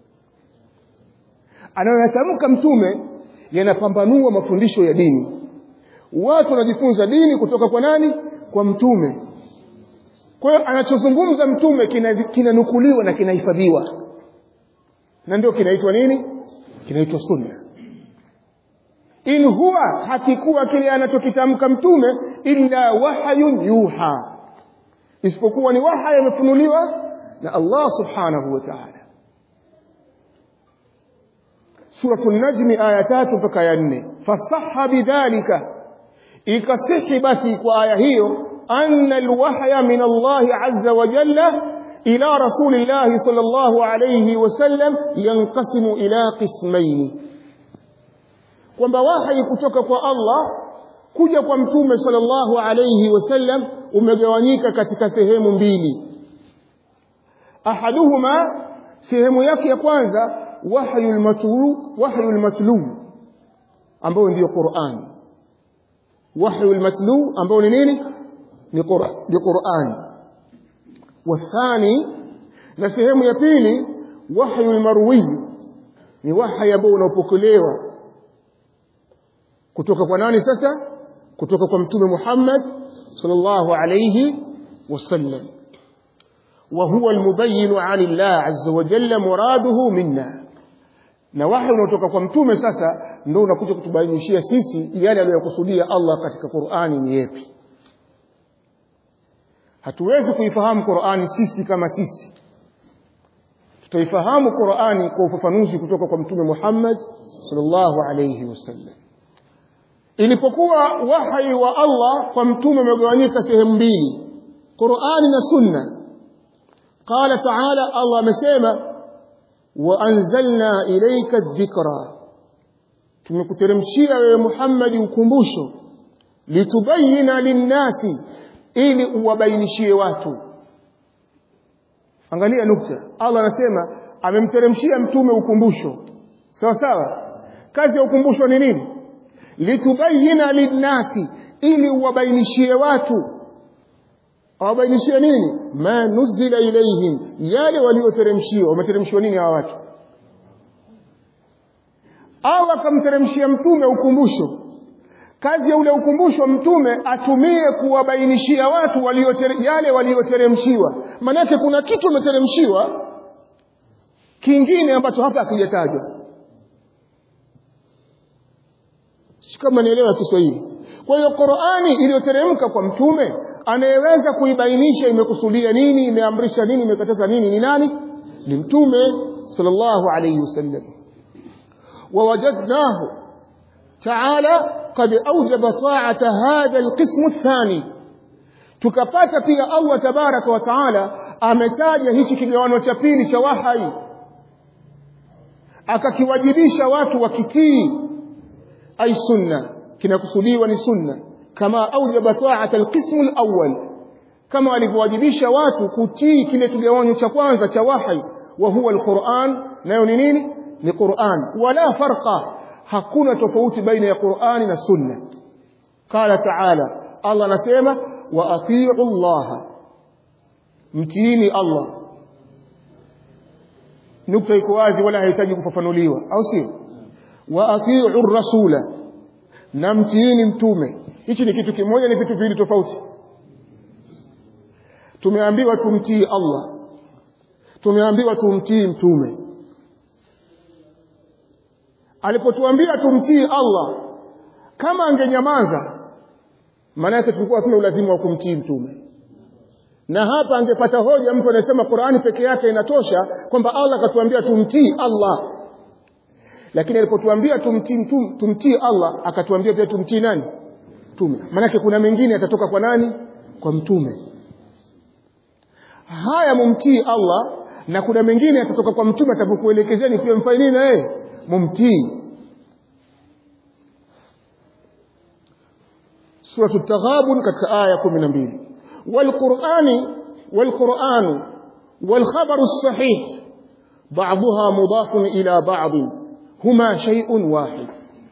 anayoyatamka mtume yanapambanua mafundisho ya dini watu wanajifunza dini kutoka kwa nani kwa mtume kwa hiyo anachozungumza mtume kinanukuliwa kina na kinahifadhiwa na ndio kinaitwa nini kinaitwa sunna in huwa hakikuwa kile anachokitamka mtume illa wahayun yuha isipokuwa ni waha yamefunuliwa na Allah subhanahu wa ta'ala suratul najmi aya tatu mpaka ya nne fasaha bidhalika ikasihi basi kwa aya hiyo anna alwahya min Allah azza wa jalla ila rasulillah sallallahu alayhi wasallam yanqasimu ila qismaini kwamba wahi kutoka kwa Allah kuja kwa mtume sallallahu alayhi wasallam umegawanyika katika sehemu mbili ahaduhuma sehemu yake ya kwanza wahyul matlu wahyul matlu ambao ndio Qur'an wahyul matlu ambao ni nini ni Qur'an ni Qur'an wathani na sehemu ya pili wahyul marwi ni wahyi ambao unaopokelewa kutoka kwa nani sasa kutoka kwa mtume Muhammad sallallahu alayhi wasallam وهو المبين عن الله عز وجل مراده منا na wahi unaotoka kwa mtume sasa ndio unakuja kutubainishia sisi yale aliyokusudia Allah katika Qur'ani ni yapi hatuwezi kuifahamu Qur'ani sisi kama sisi tutaifahamu Qur'ani kwa ufafanuzi kutoka kwa mtume Muhammad sallallahu alayhi wasallam ilipokuwa wahi wa Allah kwa mtume umegawanyika sehemu mbili Qur'ani na Sunna قال تعالى الله مسيما وأنزلنا إليك الذكرى tumekuteremshia wewe Muhammad ukumbusho litubayina linnasi ili uwabainishie watu angalia nukta Allah anasema amemteremshia mtume ukumbusho sawa sawa kazi ya ukumbusho ni nini litubayina linnasi ili uwabainishie watu awabainishie nini ma nuzila ilaihim yale walioteremshiwa wameteremshiwa nini hawa watu au akamteremshia mtume ukumbusho kazi ya ule ukumbusho mtume atumie kuwabainishia watu waliotere, yale walioteremshiwa maanake kuna kitu umeteremshiwa kingine ambacho hapa hakijatajwa si kama nielewa Kiswahili kwa hiyo Qur'ani iliyoteremka kwa mtume anayeweza kuibainisha imekusudia nini imeamrisha nini imekataza nini ni nani ni mtume sallallahu alayhi wasallam ووجدناه تعالى قد أوجب طاعة هذا القسم الثاني tukapata pia Allah tabaraka wa taala ametaja hichi kigawano cha pili cha wahai akakiwajibisha watu wakitii ay sunna kinakusudiwa ni sunna kama aujaba ta'at alqism alawwal kama alivyowajibisha watu kutii kile kigawanyo cha kwanza cha wahi wa huwa alquran nayo ni nini ni Qur'an wala farqa hakuna tofauti baina ya Qur'ani na sunna qala ta'ala Allah anasema wa atii'u Allah mtiini Allah nukta iko wazi wala haihitaji kufafanuliwa au sio wa atii'u rasula na mtiini mtume hichi ni kitu kimoja ni vitu viwili tofauti tumeambiwa tumtii Allah tumeambiwa tumtii mtume alipotuambia tumtii Allah kama angenyamaza maana yake tulikuwa hatuna ulazima wa kumtii mtume na hapa angepata hoja mtu anasema Qur'ani peke yake inatosha kwamba Allah akatuambia tumtii Allah lakini alipotuambia tumtii tumtii Allah akatuambia pia tumtii nani mtume maana kuna mengine yatatoka kwa nani kwa mtume haya mumtii Allah na kuna mengine yatatoka kwa mtume atapokuelekezeni pia mfanye nini na yeye mumtii سورة التغابن كتك آية كم نبيل والقرآن والقرآن والخبر الصحيح بعضها مضاف إلى بعض هما شيء واحد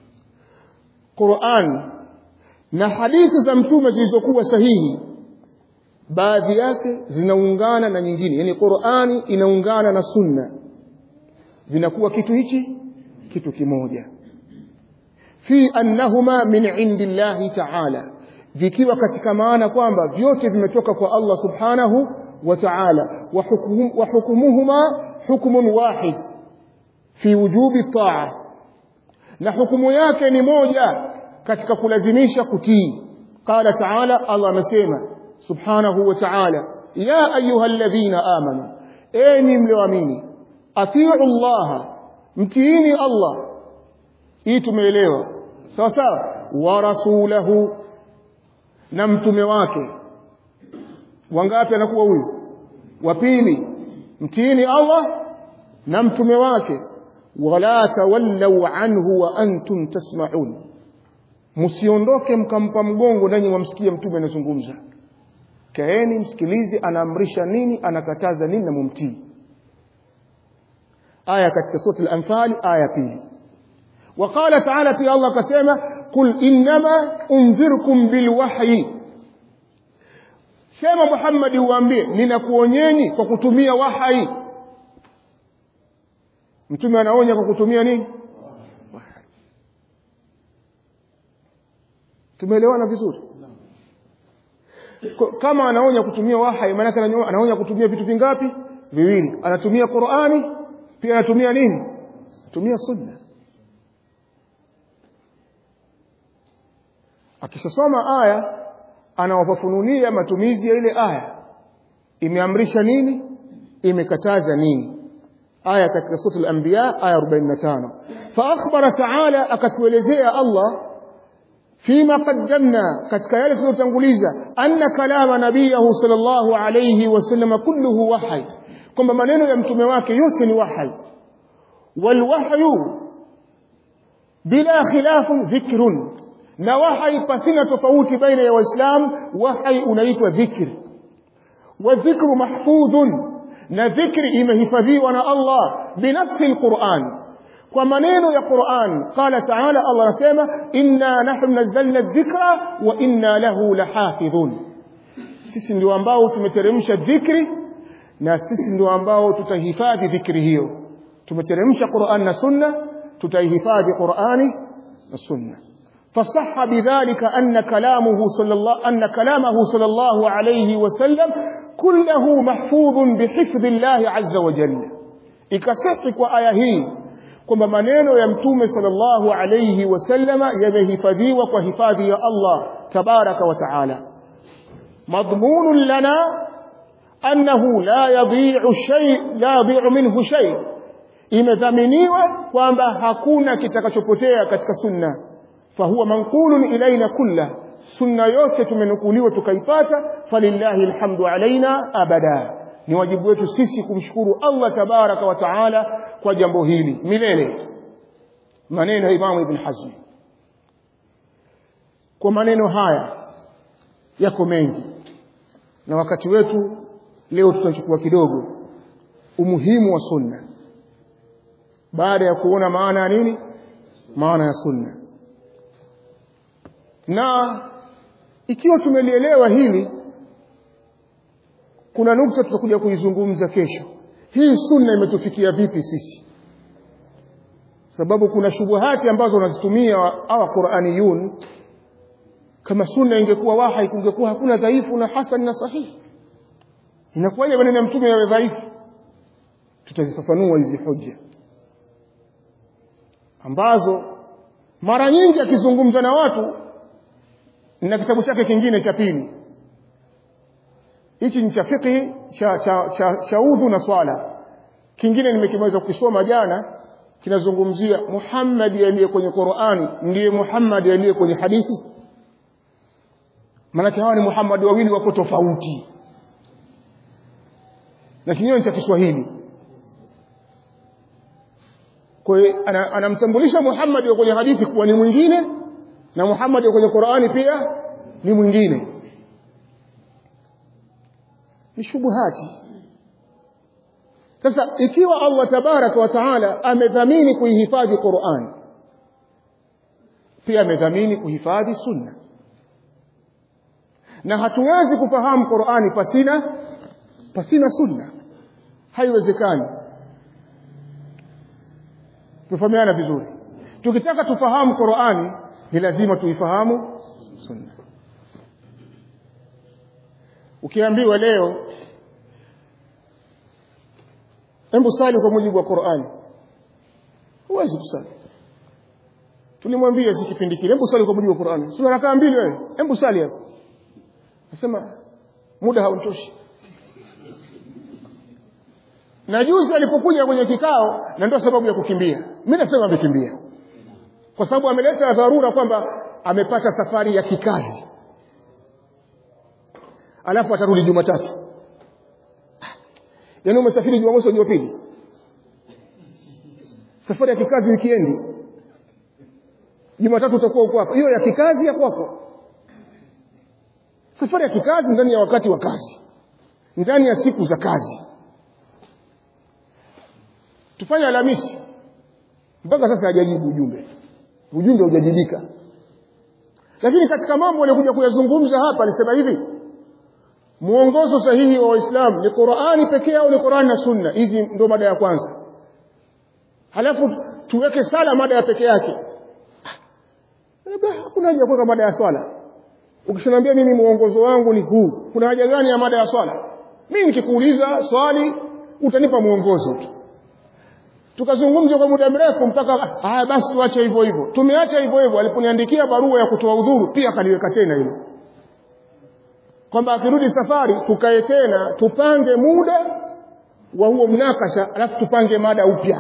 قرآن na hadithi za mtume zilizokuwa sahihi baadhi yake zinaungana na nyingine yani Qur'ani inaungana na sunna vinakuwa kitu hichi kitu kimoja fi annahuma min indillahi ta'ala vikiwa katika maana kwamba vyote vimetoka kwa Allah subhanahu wa ta'ala wa hukumuhuma hukmun wahid fi wujubi ta'a na hukumu yake ni moja katika kulazimisha kutii qala ta'ala Allah amesema subhanahu wa ta'ala ya ayyuhalladhina amanu enyi mlioamini atiu Allah mtiini Allah hii tumeelewa sawa sawa wa rasulahu na mtume wake wangapi anakuwa huyu wa pili mtiini Allah na mtume wake wala tawallau anhu wa antum tasma'un msiondoke mkampa mgongo nanyi mwamsikia mtume anazungumza kaeni msikilize anaamrisha nini anakataza nini na mumtii aya katika sura al-anfal aya pili وقال تعالى في الله كسيما قل إنما أنذركم بالوحي sema Muhammad uambie ninakuonyeni kwa kutumia wahai mtume anaonya kwa kutumia nini wahai tumeelewana vizuri kama anaonya kutumia wahai maana anaonya kutumia vitu vingapi viwili anatumia Qur'ani pia anatumia nini tumia sunna akishasoma aya anawafafunulia matumizi ya ile aya imeamrisha nini imekataza nini aya katika sura al-anbiya aya 45 fa akhbara ta'ala akatuelezea Allah fima qaddamna katika yale tuliyotanguliza anna kalama nabiyahu sallallahu alayhi wasallam kulluhu wahy kwamba maneno ya mtume wake yote ni wahy walwahyu bila khilafu dhikrun na wahai pasina tofauti baina ya waislamu wahai unaitwa dhikri wa dhikru mahfudhun na dhikri imehifadhiwa na Allah binafsi alquran kwa maneno ya Qur'an qala ta'ala Allah anasema inna nahnu nazzalna dhikra wa inna lahu lahafidhun sisi ndio ambao tumeteremsha dhikri na sisi ndio ambao tutahifadhi dhikri hiyo tumeteremsha Qur'an na sunna tutaihifadhi Qur'ani na sunna فصح بذلك أن كلامه صلى الله أن كلامه صلى الله عليه وسلم كله محفوظ بحفظ الله عز وجل ikasihi kwa aya hii kwamba maneno ya mtume sallallahu alayhi wasallama yamehifadhiwa kwa hifadhi ya Allah tabaraka wa taala madhmunun lana annahu la yadhi'u shay la yadhi'u minhu shay imedhaminiwa kwamba hakuna kitakachopotea katika sunna fahuwa manqulun ilaina kulla sunna yote tumenukuliwa tukaipata falillahi alhamdu alaina abada ni wajibu wetu sisi kumshukuru Allah tabaraka wa taala kwa jambo hili milele maneno ya Imam Ibn Hazm kwa maneno haya yako mengi na wakati wetu leo tutachukua kidogo umuhimu wa sunna baada ya kuona maana ya nini maana ya sunna na ikiwa tumelielewa hili kuna nukta tutakuja kuizungumza kesho hii sunna imetufikia vipi sisi sababu kuna shubuhati ambazo wanazitumia hawa Qur'aniyun kama sunna ingekuwa wahi kungekuwa hakuna dhaifu na hasan na sahihi inakuwaje maneno ya mtume yawe dhaifu tutazifafanua hizi hoja ambazo mara nyingi akizungumza na watu na kitabu chake kingine cha pili hichi ni cha fiqhi cha, cha, cha, cha udhu na swala kingine nimekimaliza kukisoma jana kinazungumzia Muhammad aliye kwenye Qur'an ndiye Muhammad aliye kwenye hadithi maana hawa ni Muhammad wawili wako tofauti na chenyewe cha Kiswahili kwa hiyo anamtambulisha Muhammad kwenye hadithi kuwa ni mwingine na Muhammad kwenye Qur'ani pia ni mwingine ni shubuhati sasa ikiwa Allah tabaraka wa taala amedhamini kuihifadhi Qur'an pia amedhamini kuhifadhi sunna na hatuwezi kufahamu Qur'ani pasina pasina sunna haiwezekani tufahamiana vizuri tukitaka tufahamu Qur'ani ni lazima tuifahamu sunna ukiambiwa leo hebu sali kwa mujibu wa Qur'ani huwezi kusali tulimwambia si kipindi kile hebu sali kwa mujibu wa Qur'ani sio rakaa mbili wewe hebu sali hapo nasema muda hauntoshi na juzi alipokuja kwenye kikao na ndio sababu ya kukimbia mimi nasema amekimbia kwa sababu ameleta dharura kwamba amepata safari ya kikazi alafu atarudi Jumatatu yaani umesafiri Jumamosi au Jumapili safari ya kikazi wikiendi Jumatatu utakuwa uko hapa hiyo ya kikazi ya kwako safari ya kikazi ndani ya wakati wa kazi ndani ya siku za kazi tufanye Alhamisi mpaka sasa hajajibu ujumbe ujumbe hujajibika lakini katika mambo aliyokuja kuyazungumza hapa alisema hivi muongozo sahihi wa Waislamu ni Qur'ani pekee au ni Qur'ani na Sunna hizi ndio mada ya kwanza halafu tuweke sala mada ya pekee yake hakuna haja kuweka mada ya swala ukishaniambia mimi muongozo wangu ni huu kuna haja gani ya mada ya swala mimi nikikuuliza swali utanipa muongozo tu tukazungumza kwa muda mrefu mpaka haya basi tuache hivyo hivyo tumeacha hivyo hivyo aliponiandikia barua ya kutoa udhuru pia kaliweka tena hilo kwamba akirudi safari tukae tena tupange muda wa huo mnakasha alafu tupange mada upya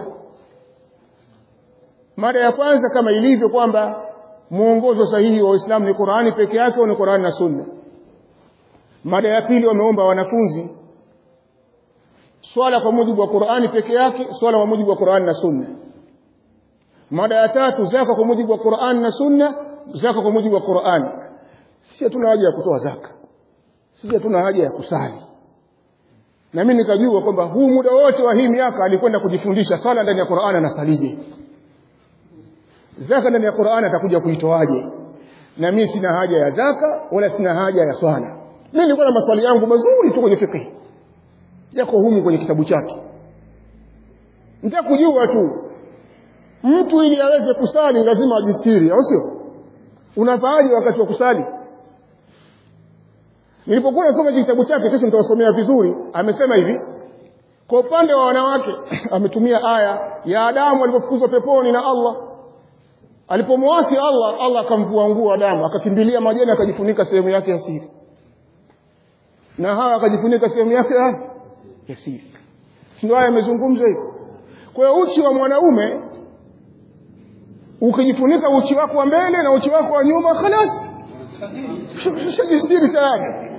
mada ya kwanza kama ilivyo kwamba mwongozo sahihi wa Uislamu ni Qur'ani peke yake au ni Qur'ani na Sunna mada ya pili wameomba wanafunzi swala kwa mujibu wa Qur'ani peke yake swala kwa mujibu wa Qur'ani na Sunna mada ya tatu zaka kwa mujibu wa Qur'ani na Sunna zaka kwa mujibu wa Qur'ani sisi hatuna haja ya kutoa zaka sisi hatuna haja ya kusali na mimi nikajua kwamba huu muda wote wa hii miaka alikwenda kujifundisha swala ndani ya Qur'ani na salije zaka ndani ya Qur'ani atakuja kuitoaje na mimi sina haja ya zaka wala sina haja ya swala mimi nilikuwa na maswali yangu mazuri tu kwenye fiqh yako humu kwenye kitabu chake nitaka kujua tu mtu ili aweze kusali lazima ajistiri au sio unafaaje wakati wa kusali nilipokuwa nasoma kitabu chake kesho nitawasomea vizuri amesema hivi kwa upande wa wanawake ametumia aya ya Adamu alipofukuzwa peponi na Allah alipomwasi Allah Allah akamvua nguo Adamu akakimbilia majani akajifunika sehemu yake ya siri na hawa akajifunika sehemu yake ya siri si ndio haya yamezungumzwa hivyo kwa hiyo uchi wa mwanaume ukijifunika uchi wako wa mbele na uchi wako wa nyuma khalas shajistiri tayari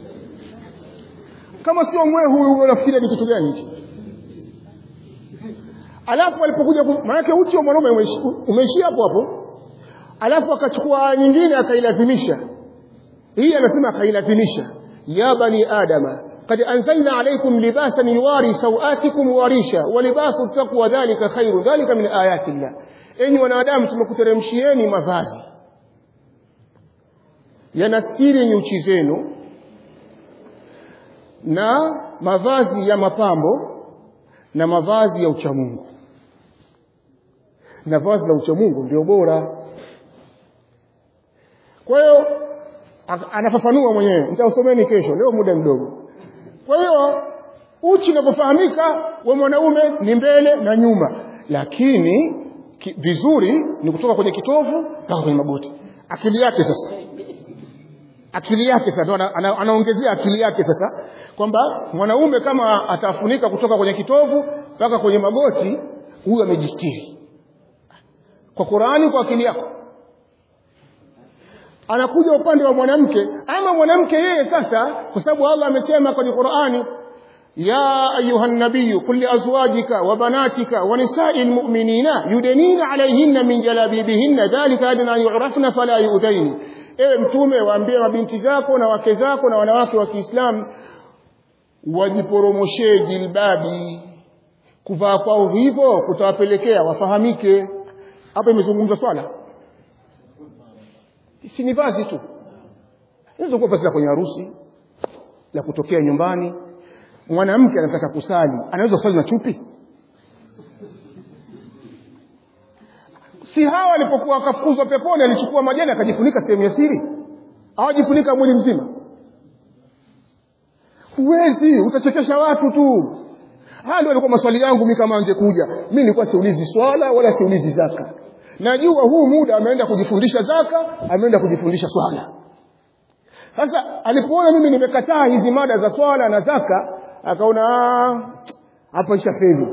kama sio mwe huyu unafikiria ni kitu gani hichi alafu alipokuja maanake uchi wa mwanaume umeishia hapo hapo alafu akachukua nyingine akailazimisha hii anasema akailazimisha ya bani adama قد أنزلنا عليكم لباسا يواري سوآتكم وريشا ولباس التقوى ذلك خير ذلك من آيات الله enyi wanadamu tumekuteremshieni mavazi yanastiri nyuchi zenu na mavazi ya mapambo na mavazi ya uchamungu na vazi la uchamungu ndio bora kwa hiyo anafafanua mwenyewe nitausomeni kesho leo muda mdogo kwa hiyo uchi unapofahamika we mwanaume ni mbele na nyuma lakini ki, vizuri ni kutoka kwenye kitovu mpaka kwenye magoti akili yake sasa akili yake sasa ana, ana, anaongezea akili yake sasa kwamba mwanaume kama atafunika kutoka kwenye kitovu mpaka kwenye magoti huyu amejistiri kwa Qurani kwa akili yako anakuja upande wa mwanamke ama mwanamke yeye sasa kwa sababu Allah amesema kwenye Qurani يا أيها النبي قل لأزواجك وبناتك ونساء المؤمنين يدنين عليهن من جلابيبهن ذلك أدنى أن يعرفن فلا يؤذين ewe mtume waambie mabinti zako na wake zako na wanawake wa Kiislamu wajiporomoshee jilbabi kuvaa kwao hivyo kutawapelekea wafahamike hapa imezungumza swala si ni vazi tu inaweza kuwa vazi la kwenye harusi la kutokea nyumbani mwanamke anataka kusali anaweza kusali na chupi si hawa alipokuwa akafukuzwa peponi alichukua majani akajifunika sehemu ya siri hawajifunika mwili mzima huwezi utachekesha watu tu haya ndio alikuwa maswali yangu mimi kama angekuja mimi nilikuwa siulizi swala wala siulizi zaka najua huu muda ameenda kujifundisha zaka ameenda kujifundisha swala sasa alipoona mimi nimekataa hizi mada za swala na zaka akaona hapa ishafeli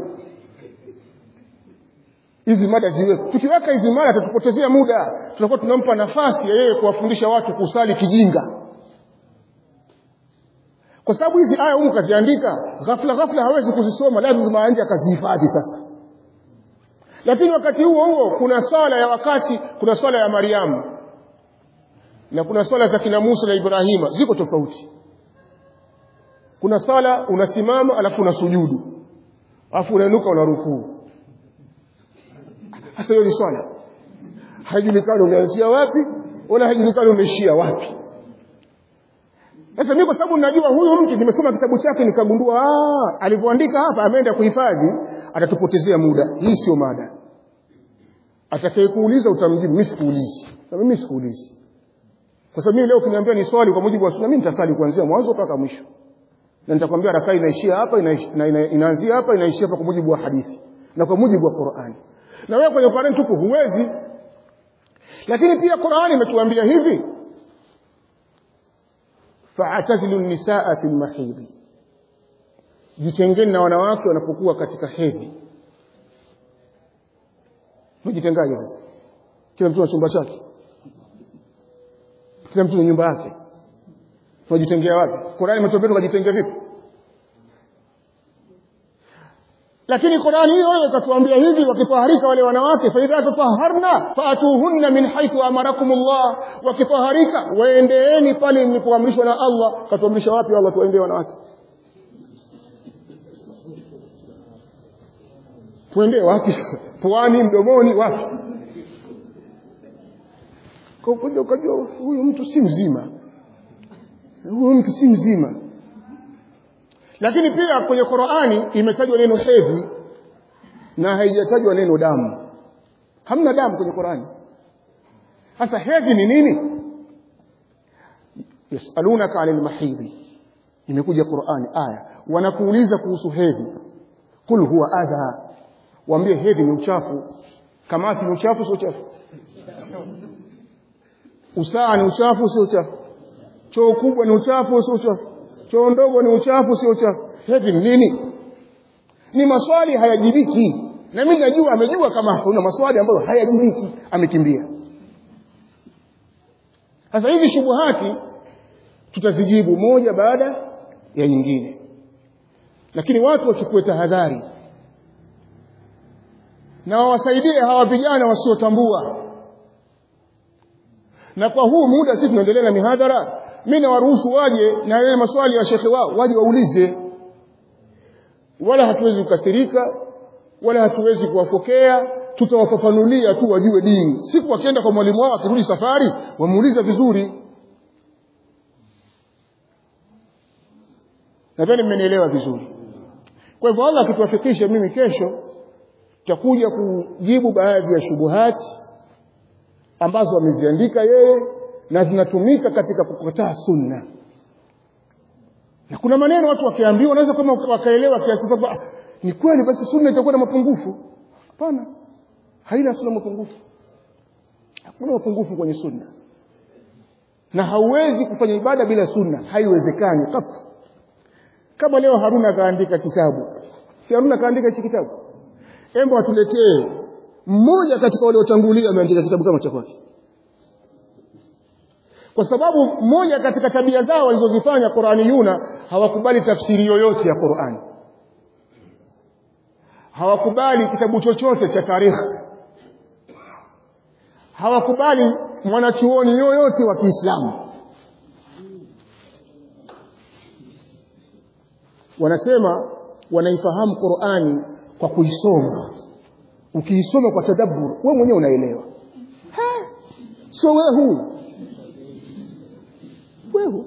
hizi mada ziwe tukiweka hizi mada tutapotezea muda tutakuwa tunampa nafasi ya yeye kuwafundisha watu kusali kijinga kwa sababu hizi aya humu kaziandika ghafla ghafla hawezi kuzisoma lazima anje akazihifadhi sasa lakini wakati huo huo kuna swala ya wakati kuna swala ya Mariamu na kuna swala za kina Musa na Ibrahima ziko tofauti kuna sala unasimama alafu unasujudu alafu unainuka unarukuu hasa hiyo ni swala haijulikani umeanzia wapi wala haijulikani umeishia wapi sasa mimi kwa sababu najua huyu mtu nimesoma kitabu chake nikagundua alivyoandika hapa ameenda kuhifadhi atatupotezea muda hii sio mada atakayekuuliza utamjibu mimi sikuulizi na mimi sikuulizi kwa sababu mimi leo ukiniambia ni swali kwa mujibu wa sunna mimi nitasali kuanzia mwanzo mpaka mwisho na nitakwambia rakaa inaishia hapa inaanzia ina, ina, ina hapa inaishia hapa kwa mujibu wa hadithi na kwa mujibu wa Qur'ani na wewe kwenye Qur'ani tupo huwezi lakini pia Qur'ani imetuambia hivi fa'tazilu nisaa fil mahidhi jitengeni na wanawake wanapokuwa katika hedhi mjitengaje sasa kila mtu na chumba chake kila mtu na nyumba yake tunajitengea wapi Qur'ani imetuambia tukajitengea vipi lakini Qur'ani hiyo hiyo ikatuambia hivi wakitaharika wale wanawake fa idha tataharna fatuhunna min haythu amarakumullah wakitaharika waendeeni pale mlipoamrishwa na Allah katuamrisha wapi Allah tuendee wanawake tuendee wapi sasa puani mdomoni wapi kwa kuja ukajua huyu mtu si mzima huyu mtu si mzima lakini pia kwenye Qur'ani imetajwa neno hedhi na haijatajwa neno damu hamna damu kwenye Qur'ani sasa hedhi ni nini yasalunaka anil mahidhi imekuja Qur'ani aya wanakuuliza kuhusu hedhi kul huwa adha waambie hedhi ni uchafu kama si uchafu sio uchafu usaa ni uchafu sio uchafu choo kubwa ni uchafu sio uchafu choo ndogo ni uchafu sio uchafu hedhi ni nini ni maswali hayajibiki na mimi najua amejua kama kuna maswali ambayo hayajibiki amekimbia sasa hivi shubuhati tutazijibu moja baada ya nyingine lakini watu wachukue tahadhari na wawasaidie hawa vijana wasiotambua na kwa huu muda sisi tunaendelea na mihadhara mimi nawaruhusu waje na yale maswali ya shekhe wao waje waulize wala hatuwezi kukasirika wala hatuwezi kuwafokea tutawafafanulia tu wajue dini siku wakienda kwa mwalimu wao akirudi safari wamuuliza vizuri nadhani mmenielewa vizuri kwa hivyo Allah akituwafikisha mimi kesho tutakuja kujibu baadhi ya shubuhati ambazo ameziandika yeye na zinatumika katika kukataa sunna na kuna maneno watu wakiambiwa wanaweza kama wakaelewa kiasi kwamba ni kweli basi sunna itakuwa na mapungufu hapana haina sunna mapungufu hakuna mapungufu kwenye sunna na hauwezi kufanya ibada bila sunna haiwezekani katu kama leo Haruna kaandika kitabu si Haruna kaandika hichi kitabu embo atuletee mmoja katika wale watangulia ameandika kitabu kama cha kwake kwa sababu mmoja katika tabia zao walizozifanya Qur'aniyuna hawakubali tafsiri yoyote ya Qur'ani hawakubali kitabu chochote cha tarikhi hawakubali mwanachuoni yoyote wa Kiislamu wanasema wanaifahamu Qur'ani kwa kuisoma ukiisoma kwa tadabbur wewe mwenyewe unaelewa sio wewe huu wewe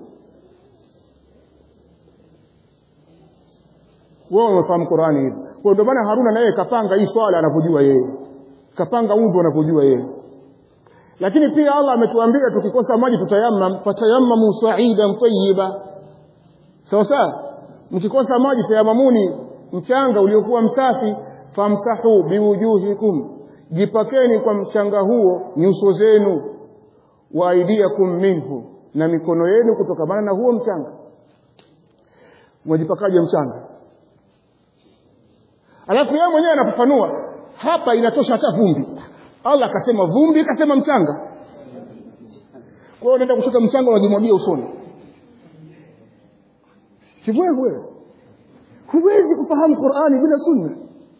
wewe unafahamu Qur'ani hivi kwa ndio maana Haruna naye kapanga hii swala anavyojua yeye kapanga udhu anavyojua yeye lakini pia Allah ametuambia tukikosa maji tutayammam fatayammamu sa'idan tayyiba sawa sawa mkikosa maji tayamamuni mchanga uliokuwa msafi famsahu biwujuhikum jipakeni kwa mchanga huo nyuso zenu wa aidiakum minhu na mikono yenu kutokamana na huo mchanga mwajipakaje mchanga alafu yeye mwenyewe anafafanua hapa inatosha hata vumbi Allah akasema vumbi akasema mchanga kwa hiyo unaenda kushika mchanga unajimwagia usoni si wewe huwezi kufahamu Qur'ani bila sunna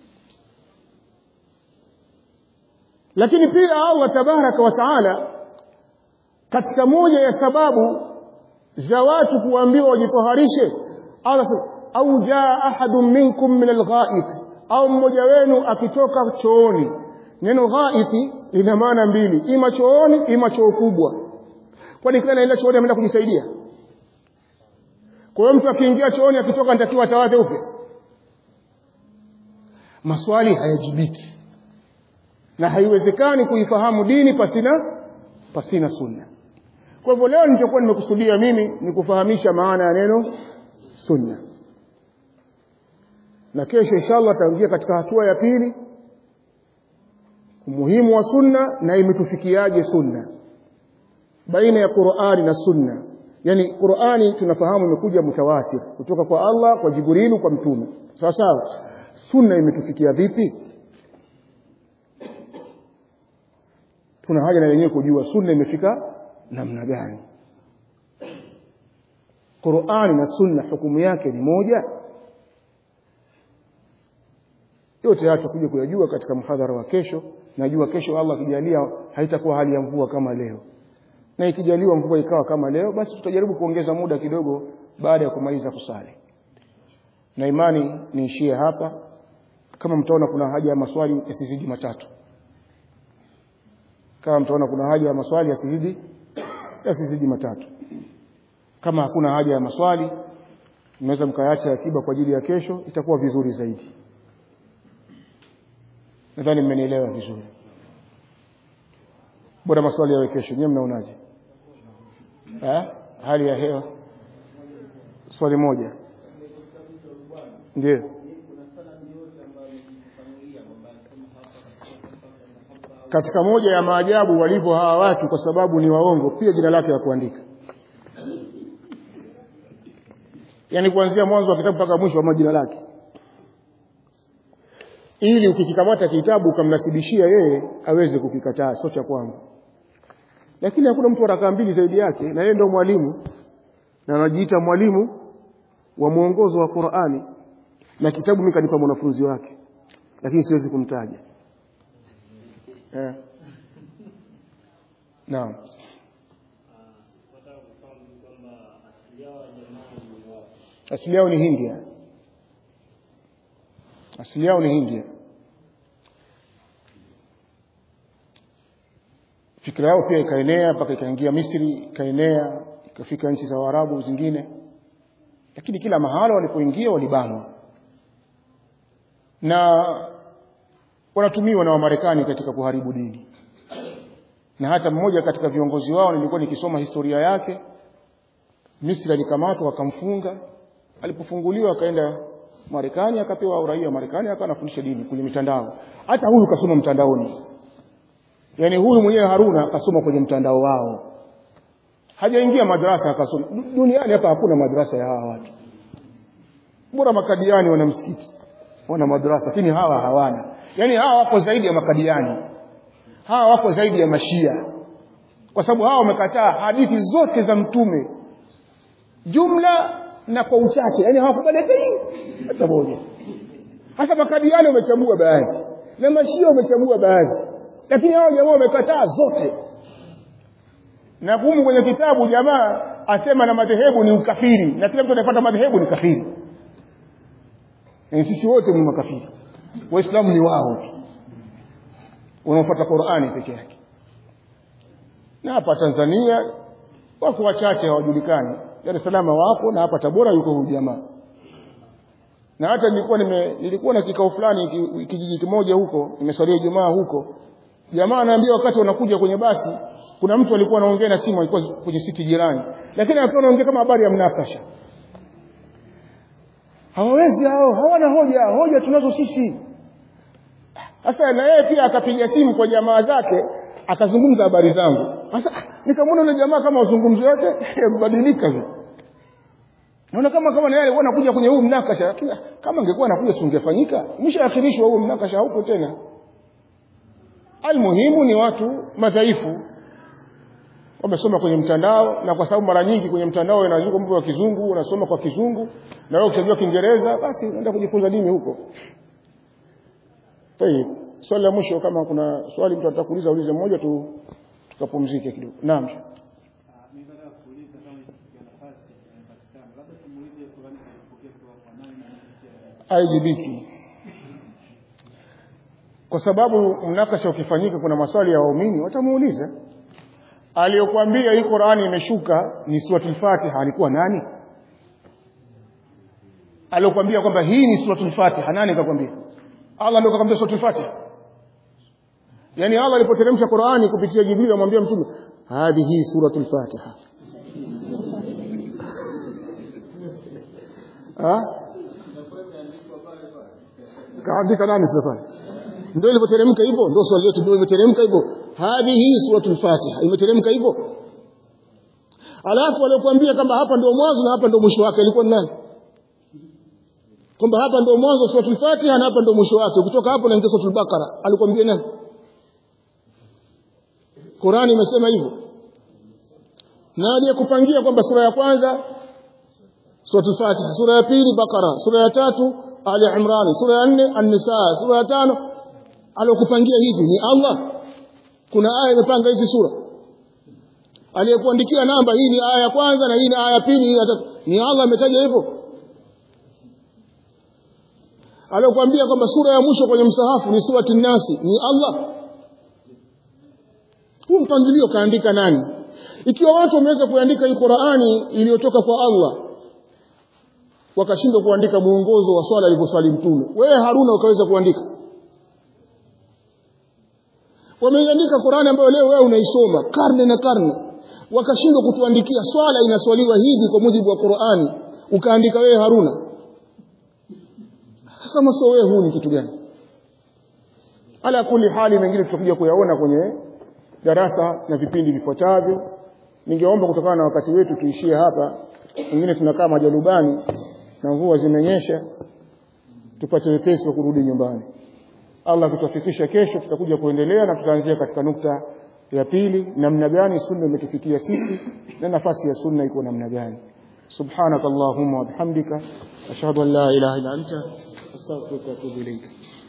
lakini pia Allah tabaraka wa taala katika moja ya sababu za watu kuambiwa wajitoharishe Allah au jaa ahadun minkum min algha'it au mmoja wenu akitoka chooni neno ghaiti lina maana mbili ima chooni ima choo kubwa kwani kila anaenda chooni ameenda kujisaidia kwa hiyo mtu akiingia chooni akitoka anatakiwa atawadhe upya maswali hayajibiki na haiwezekani kuifahamu dini pasina pasina sunna kwa hivyo leo nilichokuwa nimekusudia mimi ni kufahamisha maana ya neno sunna na kesho inshallah tutaingia katika hatua ya pili umuhimu wa sunna na imetufikiaje sunna baina ya Qur'ani na sunna yani Qur'ani tunafahamu imekuja mutawatir kutoka kwa Allah kwa Jibrilu kwa mtume sawa sawa sunna imetufikia vipi tuna haja na wenyewe kujua sunna imefika namna gani Qur'ani na sunna hukumu yake ni moja yote haya tutakuja kuyajua katika mhadhara wa kesho najua kesho Allah akijalia haitakuwa hali ya mvua kama leo na ikijaliwa mvua ikawa kama leo basi tutajaribu kuongeza muda kidogo baada ya kumaliza kusali na imani niishie hapa kama mtaona kuna haja ya maswali yasizidi matatu kama mtaona kuna haja ya maswali yasizidi yasizidi matatu kama hakuna haja ya maswali mnaweza mkaacha akiba kwa ajili ya kesho itakuwa vizuri zaidi nadhani mmenielewa vizuri bora maswali yawe kesho nyewe mnaonaje eh hali ya hewa swali moja ndio katika moja ya maajabu walivyo hawa watu kwa sababu ni waongo pia jina lake la kuandika yaani kuanzia mwanzo wa kitabu mpaka mwisho wa jina lake ili ukikikamata kitabu ukamnasibishia yeye aweze kukikataa sio cha kwangu lakini hakuna mtu rakaa mbili zaidi yake na yeye ndio mwalimu na anajiita mwalimu wa mwongozo wa Qur'ani na kitabu mimi kanipa mwanafunzi wake lakini siwezi kumtaja eh naam asili yao ni Hindia asili yao ni Hindia fikra yao pia ikaenea mpaka ikaingia Misri ikaenea ikafika nchi za Waarabu zingine lakini kila mahala walipoingia walibanwa na wanatumiwa na Wamarekani katika kuharibu dini na hata mmoja katika viongozi wao nilikuwa nikisoma historia yake Misri alikamatwa wakamfunga alipofunguliwa akaenda Marekani akapewa uraia wa Marekani akawa anafundisha dini kwenye mitandao hata huyu kasoma mtandaoni yani huyu mwenyewe Haruna akasoma kwenye mtandao wao hajaingia madrasa akasoma duniani hapa hakuna madrasa ya hawa watu bora makadiani wana msikiti wana madrasa lakini hawa hawana yani hawa wako zaidi ya makadiani hawa wako zaidi ya mashia kwa sababu hawa wamekataa hadithi zote za mtume jumla na kwa uchache yani hawakubali hata moja hasa makadiani wamechagua baadhi na mashia wamechagua baadhi lakini hao jamaa wamekataa zote na kumu kwenye kitabu jamaa asema na madhehebu ni ukafiri na kila mtu anayefuata madhehebu ni kafiri na sisi wote ni makafiri waislamu ni wao wanaofuata Qur'ani peke yake na hapa Tanzania wako wachache hawajulikani Dar es Salaam wapo na hapa Tabora yuko huyu jamaa na hata nilikuwa nime nilikuwa na kikao fulani kijiji kimoja huko nimeswalia Ijumaa huko jamaa anaambia wakati wanakuja kwenye basi kuna mtu alikuwa anaongea na simu alikuwa kwenye siti jirani lakini alikuwa anaongea kama habari ya mnakasha hawawezi hao hawana hoja hoja tunazo sisi sasa na yeye pia akapiga simu kwa jamaa zake akazungumza habari zangu sasa nikamwona yule jamaa kama uzungumzi wake mbadilika vile naona kama kama naye alikuwa anakuja kwenye huu mnakasha lakini kama angekuwa anakuja si ungefanyika mshaakhirishwa huu mnakasha haupo tena almuhimu ni watu madhaifu wamesoma kwenye mtandao na kwa sababu mara nyingi kwenye mtandao inaandikwa mambo ya kizungu unasoma kwa kizungu na wewe ukijua kiingereza basi unaenda kujifunza dini huko tayeb swali la mwisho kama kuna swali mtu atakuuliza ulize mmoja tu tukapumzike kidogo naam haijibiki kwa sababu mnakasha ukifanyika kuna maswali ya waumini watamuuliza aliyokuambia hii Qur'ani imeshuka ni suratul Fatiha alikuwa nani aliyokuambia kwamba hii ni suratul Fatiha nani kakwambia Allah ndio kakwambia suratul Fatiha yani Allah alipoteremsha Qur'ani kupitia Jibril amwambia mtume hadhihi suratul Fatiha ah kaandika nani sasa pale ndio ilivyoteremka hivyo ndio swali letu ndio imeteremka hivyo hadhihi suratul fatiha imeteremka hivyo alafu aliyokuambia kwamba hapa ndio mwanzo na hapa ndio mwisho wake ilikuwa ni nani kwamba hapa ndio mwanzo suratul fatiha na hapa ndio mwisho wake ukitoka hapo naingia suratul bakara alikwambia nani Qurani imesema hivyo na aliyekupangia kwamba sura ya kwanza suratul fatiha sura ya pili bakara sura ya tatu ali imran sura ya nne an-nisa sura ya tano aliyokupangia hivi ni Allah kuna aya imepanga hizi sura aliyekuandikia namba hii ni aya ya kwanza na hii ni aya ya pili hii ya tatu ni Allah ametaja hivyo aliyokuambia kwamba sura ya mwisho kwenye msahafu ni surati nasi ni Allah huu mpangilio kaandika nani ikiwa watu wameweza kuandika hii Qur'ani iliyotoka kwa Allah wakashindwa kuandika muongozo wa swala alivyoswali mtume wewe Haruna ukaweza kuandika wameiandika Qur'ani ambayo leo wewe unaisoma karne na karne wakashindwa kutuandikia swala inaswaliwa hivi kwa mujibu wa Qur'ani ukaandika wewe Haruna sasa maso wewe huu ni kitu gani ala kuli hali mengine tutakuja kuyaona kwenye darasa na vipindi vifuatavyo ningeomba kutokana na wakati wetu tuishie hapa wengine tunakaa majalubani na mvua zimenyesha tupate wepesi wa kurudi nyumbani Allah kutufikisha kesho tutakuja kuendelea na tutaanzia katika nukta ya pili namna gani sunna imetufikia sisi na nafasi ya sunna iko namna gani subhanakallahumma wa bihamdika ashhadu an la ilaha illa anta astaghfiruka wa atubu ilayk